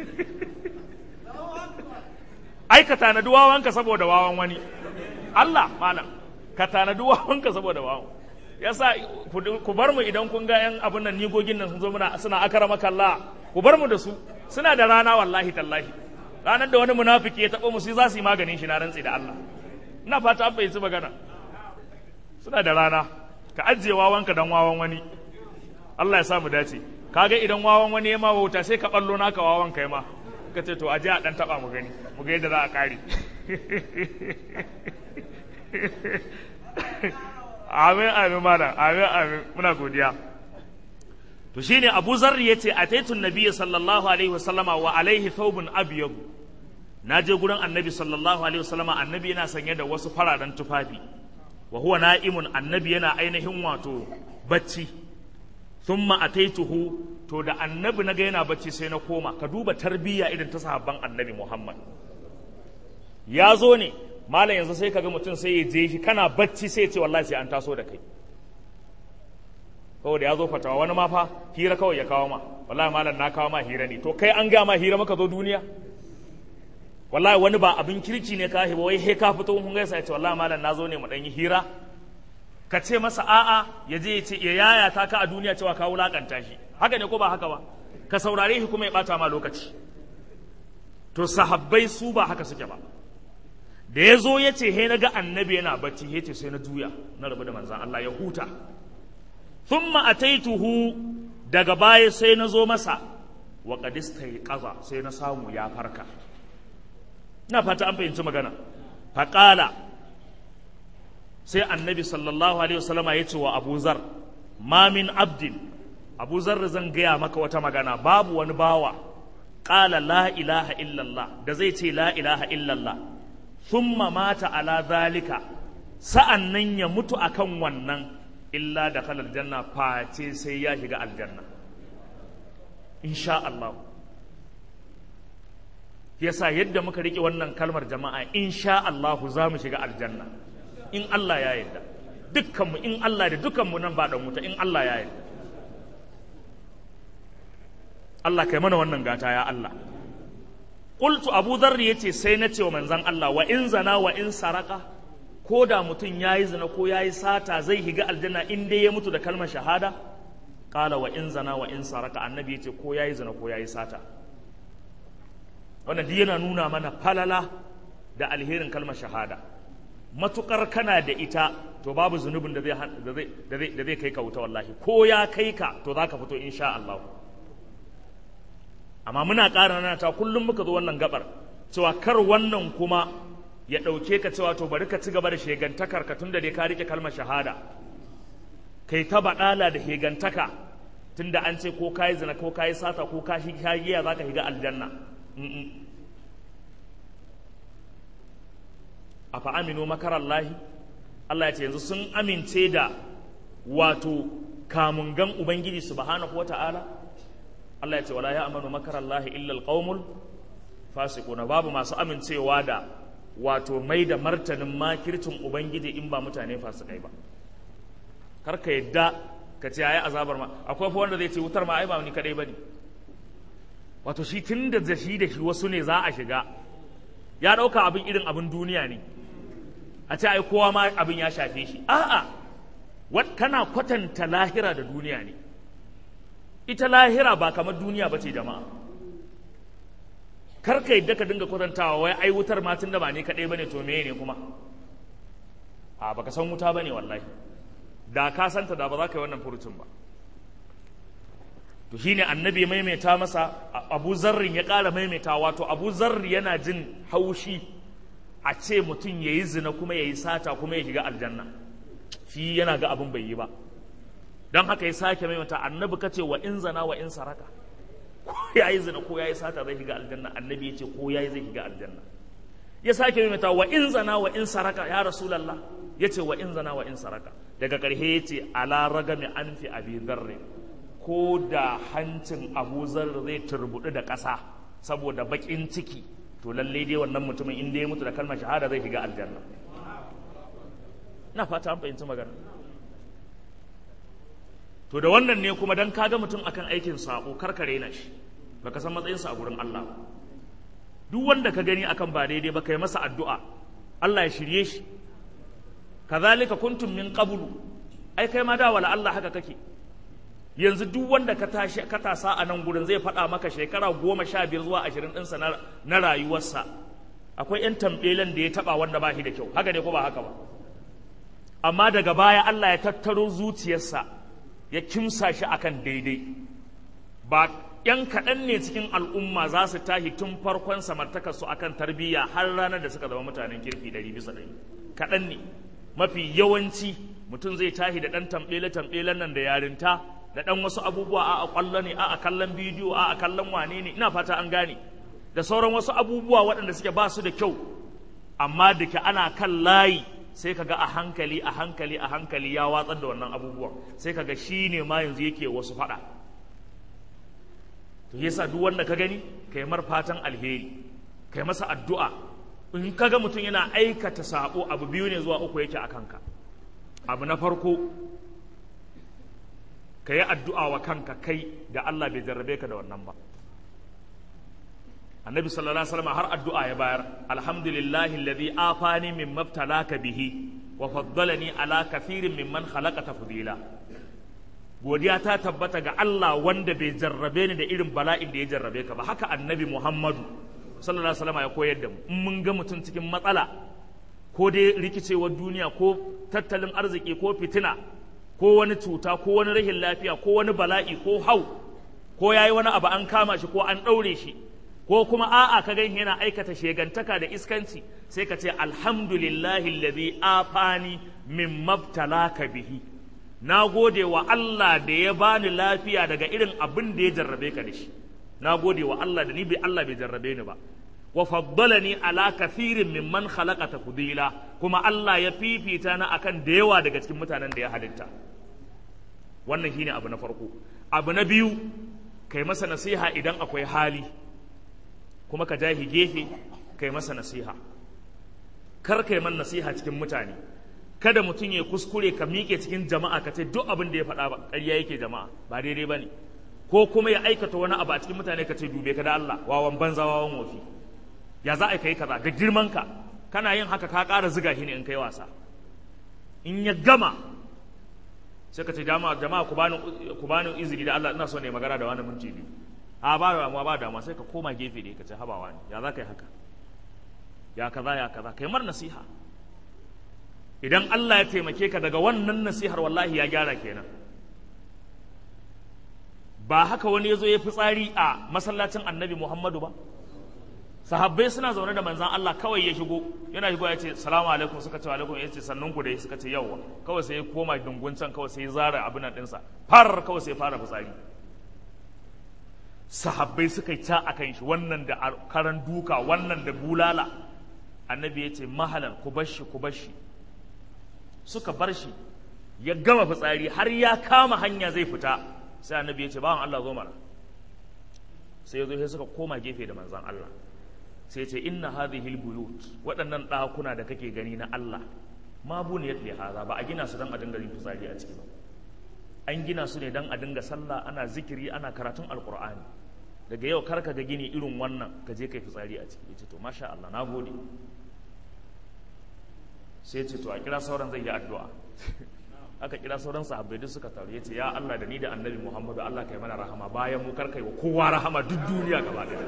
ai ka tanadi wawanka saboda wawan wani Allah malam ka tanadi wawanka saboda wawan yasa ku bar mu idan kun ga yan abun nan nigogin nan sun zo muna suna akara maka Allah ku bar mu da su suna da rana wallahi tallahi ranar da wani munafiki ya taɓa musu za su yi maganin shi na rantsi da Allah ina fata an fahimci magana suna da rana ka ajiye wawanka dan wawan wani Allah ya sa mu dace kaga idan wawan wani ya ma wauta sai ka ballo naka wawan kai ma ka ce to aje a dan taba mu gani mu ga yadda za a kare amin amin malam amin amin muna godiya to shine Abu Zar yace ataitu nabiyyi sallallahu alaihi wasallama wa alaihi thawbun abyad na je gurin annabi sallallahu alaihi wasallama annabi yana sanye da wasu fararen tufafi wa huwa na'imun annabi yana ainihin wato bacci thumma ataituhu to da annabi naga yana bacci sai na koma ka duba tarbiyya irin ta sahabban annabi Muhammad ya zo ne malam yanzu sai kaga mutum sai ya je shi kana bacci sai ya ce wallahi sai an taso da kai saboda ya zo fatawa wani ma fa hira kawai ya kawo ma wallahi malam na kawo ma hira ne to kai an ga ma hira maka zo duniya wallahi wani ba abin kirki ne ka ba wai he ka fito mun gaisa ya ce wallahi malam na zo ne mu dan yi hira ka ce masa a'a ya je ya ce ya yaya ta ka a duniya cewa ka wulakanta shi haka ne ko ba haka ba ka saurare shi kuma ya bata ma lokaci to sahabbai su ba haka suke ba da ya zo ya ce he na ga annabi yana bacci ya ce sai na juya na rabu da manzan Allah ya huta thumma ataituhu daga baya sai na zo masa wa qadista qaza sai na samu ya farka ina fata an fahimci magana faƙala sai annabi sallallahu alaihi wasallama ya ce wa abu zar ma min abdin abu zar zan gaya maka wata magana babu wani bawa ƙala la ilaha illallah da zai ce la ilaha illallah thumma mata ala zalika sa'an nan ya mutu akan wannan illa da kalar janna face sai ya shiga aljanna insha Allah yasa yadda muka rike wannan kalmar jama'a insha Allah za mu shiga aljanna in Allah ya yarda dukkanmu in Allah da dukkanmu nan ba dan wuta in Allah ya yarda Allah kai mana wannan gata ya Allah qultu Abu Dharr yace sai na ce wa manzon Allah wa in zana wa in saraka ko da mutum yayi zina ko yayi sata zai higa aljanna in dai ya mutu da kalmar shahada qala wa in zana wa in saraka annabi yace ko yayi zina ko yayi sata wannan duk yana nuna mana falala da alherin kalmar shahada matukar kana da ita to babu zunubin da zai da zai kai ka wuta wallahi ko ya kai ka to za ka fito insha Allah amma muna ƙara nana ta kullum muka zo wannan gabar cewa kar wannan kuma ya ɗauke ka cewa to bari ka ci gaba da shegantakar ka tunda dai ka rike kalmar shahada kai ta baɗala da hegantaka tunda an ce ko kayi zina ko kayi sata ko ka giya za ka higa aljanna a fa'aminu makarallahi Allah ya ce yanzu sun amince da wato kamungan Ubangiji subhanahu wa ta'ala Allah ya ce wala ya amanu makarallahi illal qaumul fasiquna babu masu amincewa da wato mai da martanin makircin Ubangiji in ba mutane fasikai ba kar ka yadda ka ce ayi azabar ma akwai fa wanda zai ce wutar ma ai ba ni kadai bane wato shi tun da shi da shi wasu ne za a shiga ya ɗauka abin irin abin duniya ne a ce ai kowa ma abin ya shafe shi a'a wat kana kwatanta lahira da duniya ne ita lahira ba kamar duniya ba ce jama'a kar ka yadda ka dinga kwatantawa wai ai wutar ma tun da ba ne kaɗai bane to meye ne kuma a baka san wuta bane wallahi da ka santa da ba za ka yi wannan furucin ba to shine annabi maimaita masa abu zarrin ya ƙara maimaita wato abu zarri yana jin haushi a ce mutum ya yi zina kuma ya yi sata kuma ya shiga aljanna shi yana ga abin bai yi ba don haka ya sake maimaita annabi ka ce wa in zana wa in saraka ko ya yi zina ko ya yi sata zai shiga aljanna annabi ya ce ko ya yi zai shiga aljanna ya sake maimaita wa in zana wa in saraka ya rasulallah ya ce wa in zana wa in saraka daga ƙarshe ya ce ala ragami an fi abi zarri ko da hancin abu zarri zai turbuɗu da ƙasa saboda baƙin ciki to lalle dai wannan mutumin inda ya mutu da kalmar shahada zai shiga aljanna na fata an fahimci magana to da wannan ne kuma dan kaga mutum akan aikin sako karkare na shi baka san matsayinsa a gurin Allah duk wanda ka gani akan ba daidai ba kai masa addu'a Allah ya shirye shi kazalika kuntum min qablu ai kai ma da wala Allah haka kake yanzu duk wanda ka tashi ka tasa a nan gurin zai faɗa maka shekara goma sha biyar zuwa ashirin ɗinsa na rayuwarsa akwai ‘yan tambelen da ya taɓa wanda ba shi da kyau haka ne ko ba haka ba amma daga baya Allah ya tattaro zuciyarsa ya kimsa shi akan daidai ba ‘yan kaɗan ne cikin al'umma za su tashi tun farkon samartakarsu akan tarbiyya har ranar da suka zama mutanen kirki ɗari bisa ɗari kaɗan ne mafi yawanci mutum zai tashi da ɗan tambele-tambelen nan da yarinta da ɗan wasu abubuwa a a ƙwallo ne a a kallon bidiyo a a kallon wane ne ina fata an gane da sauran wasu abubuwa waɗanda suke ba su da kyau amma da ke ana kan layi sai kaga a hankali a hankali a hankali ya watsar da wannan abubuwan sai kaga shi ne ma yanzu yake wasu faɗa to yasa duk wanda ka gani kai mar fatan alheri kai masa addu'a in kaga mutum yana aikata sabo abu biyu ne zuwa uku yake a kanka abu na farko ka yi addu'a wa kanka kai da Allah bai jarrabe ka da wannan ba annabi sallallahu alaihi wasallam har addu'a ya bayar alhamdulillahi alladhi afani min mabtalaka bihi wa faddalani ala kathirin mimman khalaqa tafdila godiya ta tabbata ga Allah wanda bai jarrabe ni da irin bala'in da ya jarrabe ka ba haka annabi Muhammadu sallallahu alaihi wasallam ya koyar da mu in mun ga mutum cikin matsala ko dai rikicewar duniya ko tattalin arziki ko fitina ko wani cuta ko wani rahin lafiya ko wani bala'i ko hau ko yayi wani abu an kama shi ko an ɗaure shi ko kuma a'a ka gan yana aikata shegantaka da iskanci sai ka ce alhamdulillahi alladhi afani min mabtalaka bihi na gode wa Allah da ya bani lafiya daga irin abin da ya jarrabe ka da shi na gode wa Allah da ni bai Allah bai jarrabe ni ba wa faddalani ala kathirin mimman khalaqa tafdila kuma Allah ya fifita na akan da yawa daga cikin mutanen da ya halitta wannan shine abu na farko abu na biyu kai masa nasiha idan akwai hali kuma ka jahi gefe kai masa nasiha kar kai man nasiha cikin mutane kada mutum ya kuskure ka miƙe cikin jama'a ka ce duk abin da ya faɗa ba ƙarya yake jama'a ba daidai ba ne ko kuma ya aikata wani abu a cikin mutane ka ce dube ka da Allah wawan banza wawan wofi ya za a kai kaza da girman ka kana yin haka ka ƙara ziga shi ne in kai wasa in ya gama sai ka ce jama'a jama'a ku bani ku bani izini da Allah ina so ne magana da wani minti biyu a ba damuwa ba damuwa sai ka koma gefe ne ka ce habawa ne ya za ka yi haka ya kaza ya kaza kai mar nasiha idan Allah ya taimake ka daga wannan nasihar wallahi ya gyara kenan ba haka wani ya zo ya fi tsari a masallacin annabi Muhammadu ba sahabbai suna zaune da manzan Allah kawai ya shigo yana shigo ya ce salamu alaikum suka ce alaikum ya ce sannun ku dai suka ce yawwa kawai sai ya koma dungun can kawai sai ya zara abin nan ɗinsa far kawai sai ya fara fitsari sahabbai suka yi ta a kan shi wannan da karan duka wannan da bulala annabi ya ce mahalan ku bar shi ku bar shi suka bar shi ya gama fitsari har ya kama hanya zai fita sai annabi ya ce bawan Allah zo mara sai ya zo sai suka koma gefe da manzan Allah sai ce inna hadhihi albuyut waɗannan ɗakuna da kake gani na Allah ma buniyat li hadha ba a gina su dan a dinga yin fitsari a ciki ba an gina su ne dan a dinga sallah ana zikiri ana karatun alqur'ani daga yau karka ga gini irin wannan ka je kai fitsari a ciki yace to masha Allah na gode sai ce to a kira sauran zai yi addu'a aka kira sauran sahabbai duk suka taru yace ya Allah da ni da annabi Muhammadu Allah kai mana rahama bayan mu karkai wa kowa rahama duk duniya gaba ɗaya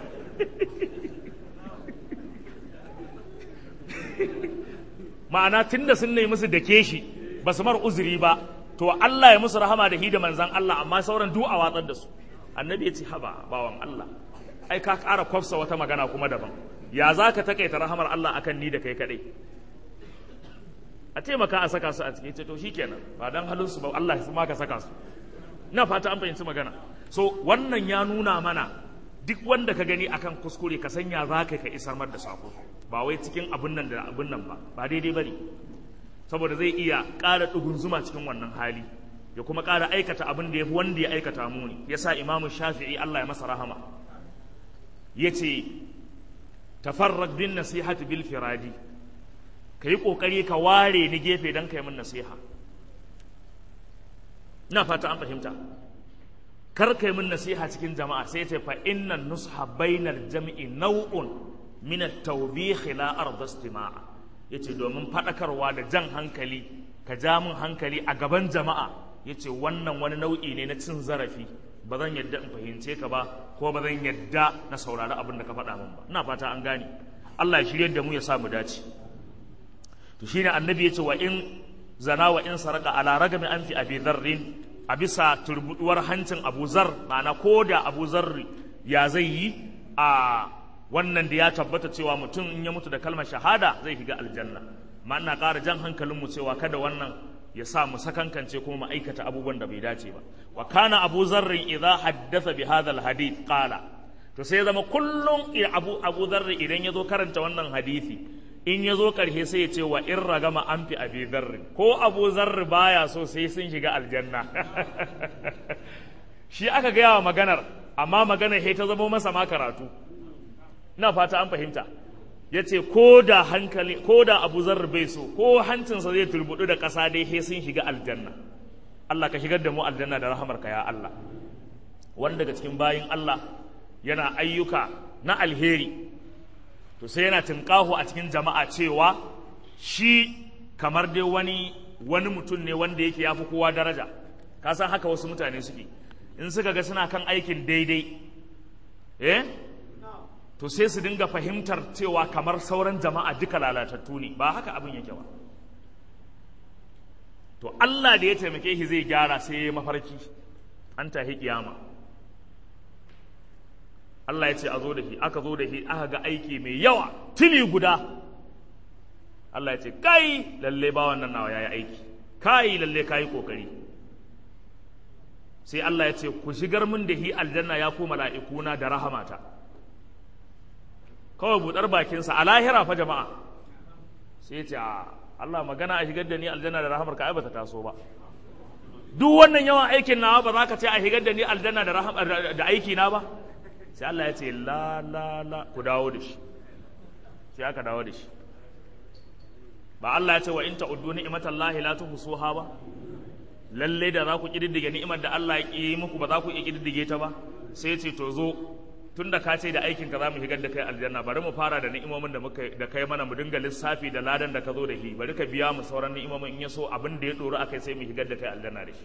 ma'ana tunda sun nemi musu dake shi ba su mar uzuri ba to Allah ya musu rahama da hi da manzan Allah amma sauran duk a watsar da su annabi ya ce haba bawan Allah ai ka ƙara kwafsa wata magana kuma daban ya za ka takaita rahamar Allah akan ni da kai kaɗai a taimaka a saka su a cikin ce to shikenan ba dan halin su ba Allah ya ma ka saka su ina fata an fahimci magana so wannan ya nuna mana duk wanda ka gani akan kuskure ka sanya za ka ka isar mar da sako ba wai cikin abun nan da abun nan ba ba daidai bane saboda zai iya ƙara zuma cikin wannan hali ya kuma ƙara aikata abin da ya fi wanda ya aikata muni yasa imamu shafi'i Allah ya masa rahama yace tafarraq bin nasihati bil firadi ka yi ƙoƙari ka ware ni gefe don ka yi min nasiha ina fata an fahimta kar ka yi min nasiha cikin jama'a sai ce fa inna nusha bainar jami'i nau'un min at-tawbih la arda istima'a yace domin fadakarwa da jan hankali ka ja min hankali a gaban jama'a yace wannan wani nau'i ne na cin zarafi ba zan yadda in fahimce ka ba ko ba zan yadda na saurari abin da ka faɗa min ba ina fata an gane Allah ya shirye da mu ya sa mu dace to shine annabi ya ce wa in zana wa in saraka ala ragami an fi abi dharrin a bisa turbuduwar hancin abu zar ma'ana ko da abu zarri ya zai yi a wannan da ya tabbata cewa mutum in ya mutu da kalmar shahada zai shiga aljanna ma ina ƙara jan hankalinmu cewa kada wannan ya sa mu sakankance kuma mu aikata abubuwan da bai dace ba wa kana abu zarrin idza haddatha bi hadha alhadith qala to sai zama kullum abu abu zarri idan ya zo karanta wannan hadisi in ya zo ƙarshe sai ya ce wa in ragama an fi abi zarri ko abu zarri baya so sai sun shiga aljanna shi aka gaya wa maganar amma maganar he ta zama masa ma karatu ina fata an fahimta ya ce ko da hankali ko da abu zarri bai so ko hancinsa zai turbudu da ƙasa dai he sun shiga aljanna Allah ka shigar da mu aljanna da rahamarka ya Allah wanda daga cikin bayin Allah yana ayyuka na alheri to sai yana tunƙaho a cikin jama'a cewa shi kamar dai wani wani mutum ne wanda yake yafi kowa daraja ka san haka wasu mutane suke in suka ga suna kan aikin daidai eh to sai su dinga fahimtar cewa kamar sauran jama'a duka lalatattu ne ba haka abin yake ba to Allah da ya taimake shi zai gyara sai ya mafarki an tahi kiyama Allah ya ce a zo da shi aka zo da shi aka ga aiki mai yawa tuni guda Allah ya ce kai lalle ba wannan nawa yayi aiki kai lalle kai kokari sai Allah ya ce ku shigar min da hi aljanna ya ku mala'ikuna da rahamata kawai budar bakinsa a lahira fa jama'a sai ya ce a Allah magana a shigar da ni aljanna da rahamar ka ai bata taso ba duk wannan yawan aikin nawa ba za ka ce a shigar da ni aljanna da rahama da aiki na ba sai Allah ya ce la la la ku dawo da shi sai aka dawo da shi ba Allah ya ce wa in ta'uddu ni'matallahi la tuhsuha ba lalle da za ku kididdige ni'imar da Allah ya yi muku ba za ku iya kididdige ta ba sai ce to zo tunda ka ce da aikin ka za mu shigar da kai aljanna bari mu fara da ni'imomin da muka da kai mana mu dinga lissafi da ladan da ka zo da shi bari ka biya mu sauran ni'imomin in ya so abin da ya doro akai sai mu shigar da kai aljanna da shi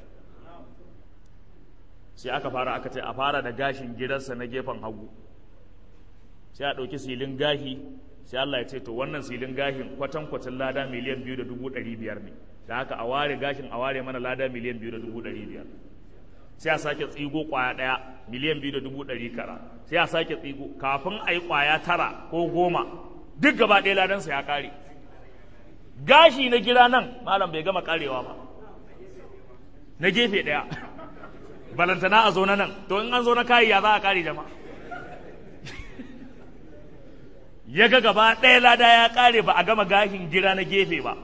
sai aka fara aka ce a fara da gashin gidansa na gefen hagu sai a ɗauki silin gahi sai Allah ya ce to wannan silin gahin kwatankwacin lada miliyan biyu da dubu ɗari biyar ne da haka a ware gashin a ware mana lada miliyan biyu da dubu ɗari biyar sai a sake tsigo ƙwaya ɗaya miliyan biyu da dubu ɗari kara sai a sake tsigo kafin a yi ƙwaya tara ko goma duk gaba ɗaya ladansa ya ƙare gashi na gida nan malam bai gama ƙarewa ba na gefe ɗaya balantana a zo na nan to in an zo na kayi ya za a ƙare jama'a ya ga gaba ɗaya lada ya ƙare ba a gama gashin gira na gefe ba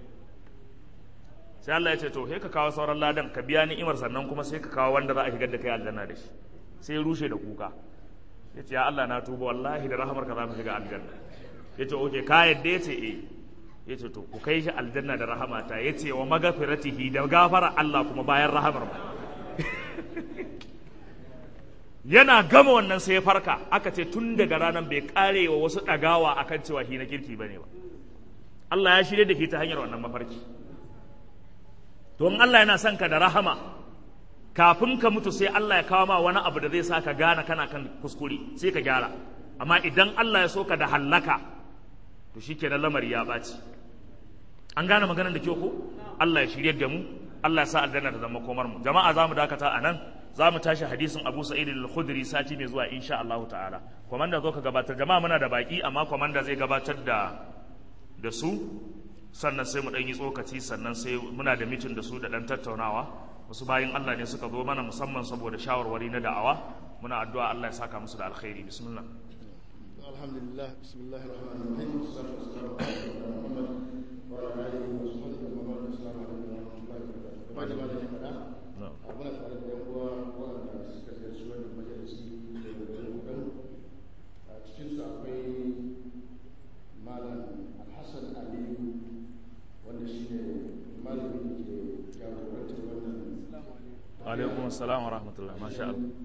sai Allah ya ce to sai ka kawo sauran ladan ka biya ni'imar sannan kuma sai ka kawo wanda za a shigar da kai aljanna da shi sai rushe da kuka ya ce ya Allah na tuba wallahi da rahamar ka za mu shiga aljanna ya ce oke ka yadda ya ce eh ya ce to ku kai shi aljanna da rahamata ya ce wa magafiratihi da gafara Allah kuma bayan rahamar mu yana gama wannan sai ya farka aka ce tun daga ranar bai kare wa wasu ɗagawa akan cewa shi na kirki bane ba Allah ya shirye da shi ta hanyar wannan mafarki to in Allah yana son ka da rahama kafin ka mutu sai Allah ya kawo ma wani abu da zai sa ka gane kana kan kuskure sai ka gyara amma idan Allah ya so ka da hallaka to shikenan lamari ya ɓaci an gane maganar da kyau ko Allah ya shirye da mu Allah ya sa aljanna ta zama komar mu jama'a za mu dakata a nan za mu tashi hadisin Abu Sa'id al-Khudri sati mai zuwa insha Allah ta'ala komanda zo ka gabatar jama'a muna da baki amma komanda zai gabatar da da su sannan sai mu dan yi tsokaci sannan sai muna da mitin da su da dan tattaunawa wasu bayin Allah ne suka zo mana musamman saboda shawarwari na da'awa muna addu'a Allah ya saka musu da alkhairi bismillah alhamdulillah bismillahir rahmanir rahim sallallahu alaihi wa sallam wa ala alihi wa sahbihi wa man assalamu alaikum wa rahmatullahi wa barakatuh kamar da malamin fada muna tare da yan uwa waɗanda suka ziyarci wannan majalisi da garin gudan a cikin su akwai malam alhassan aliyu wanda shi ne malamin da ke jagorantar wannan alaikum assalam wa rahmatullah masha Allah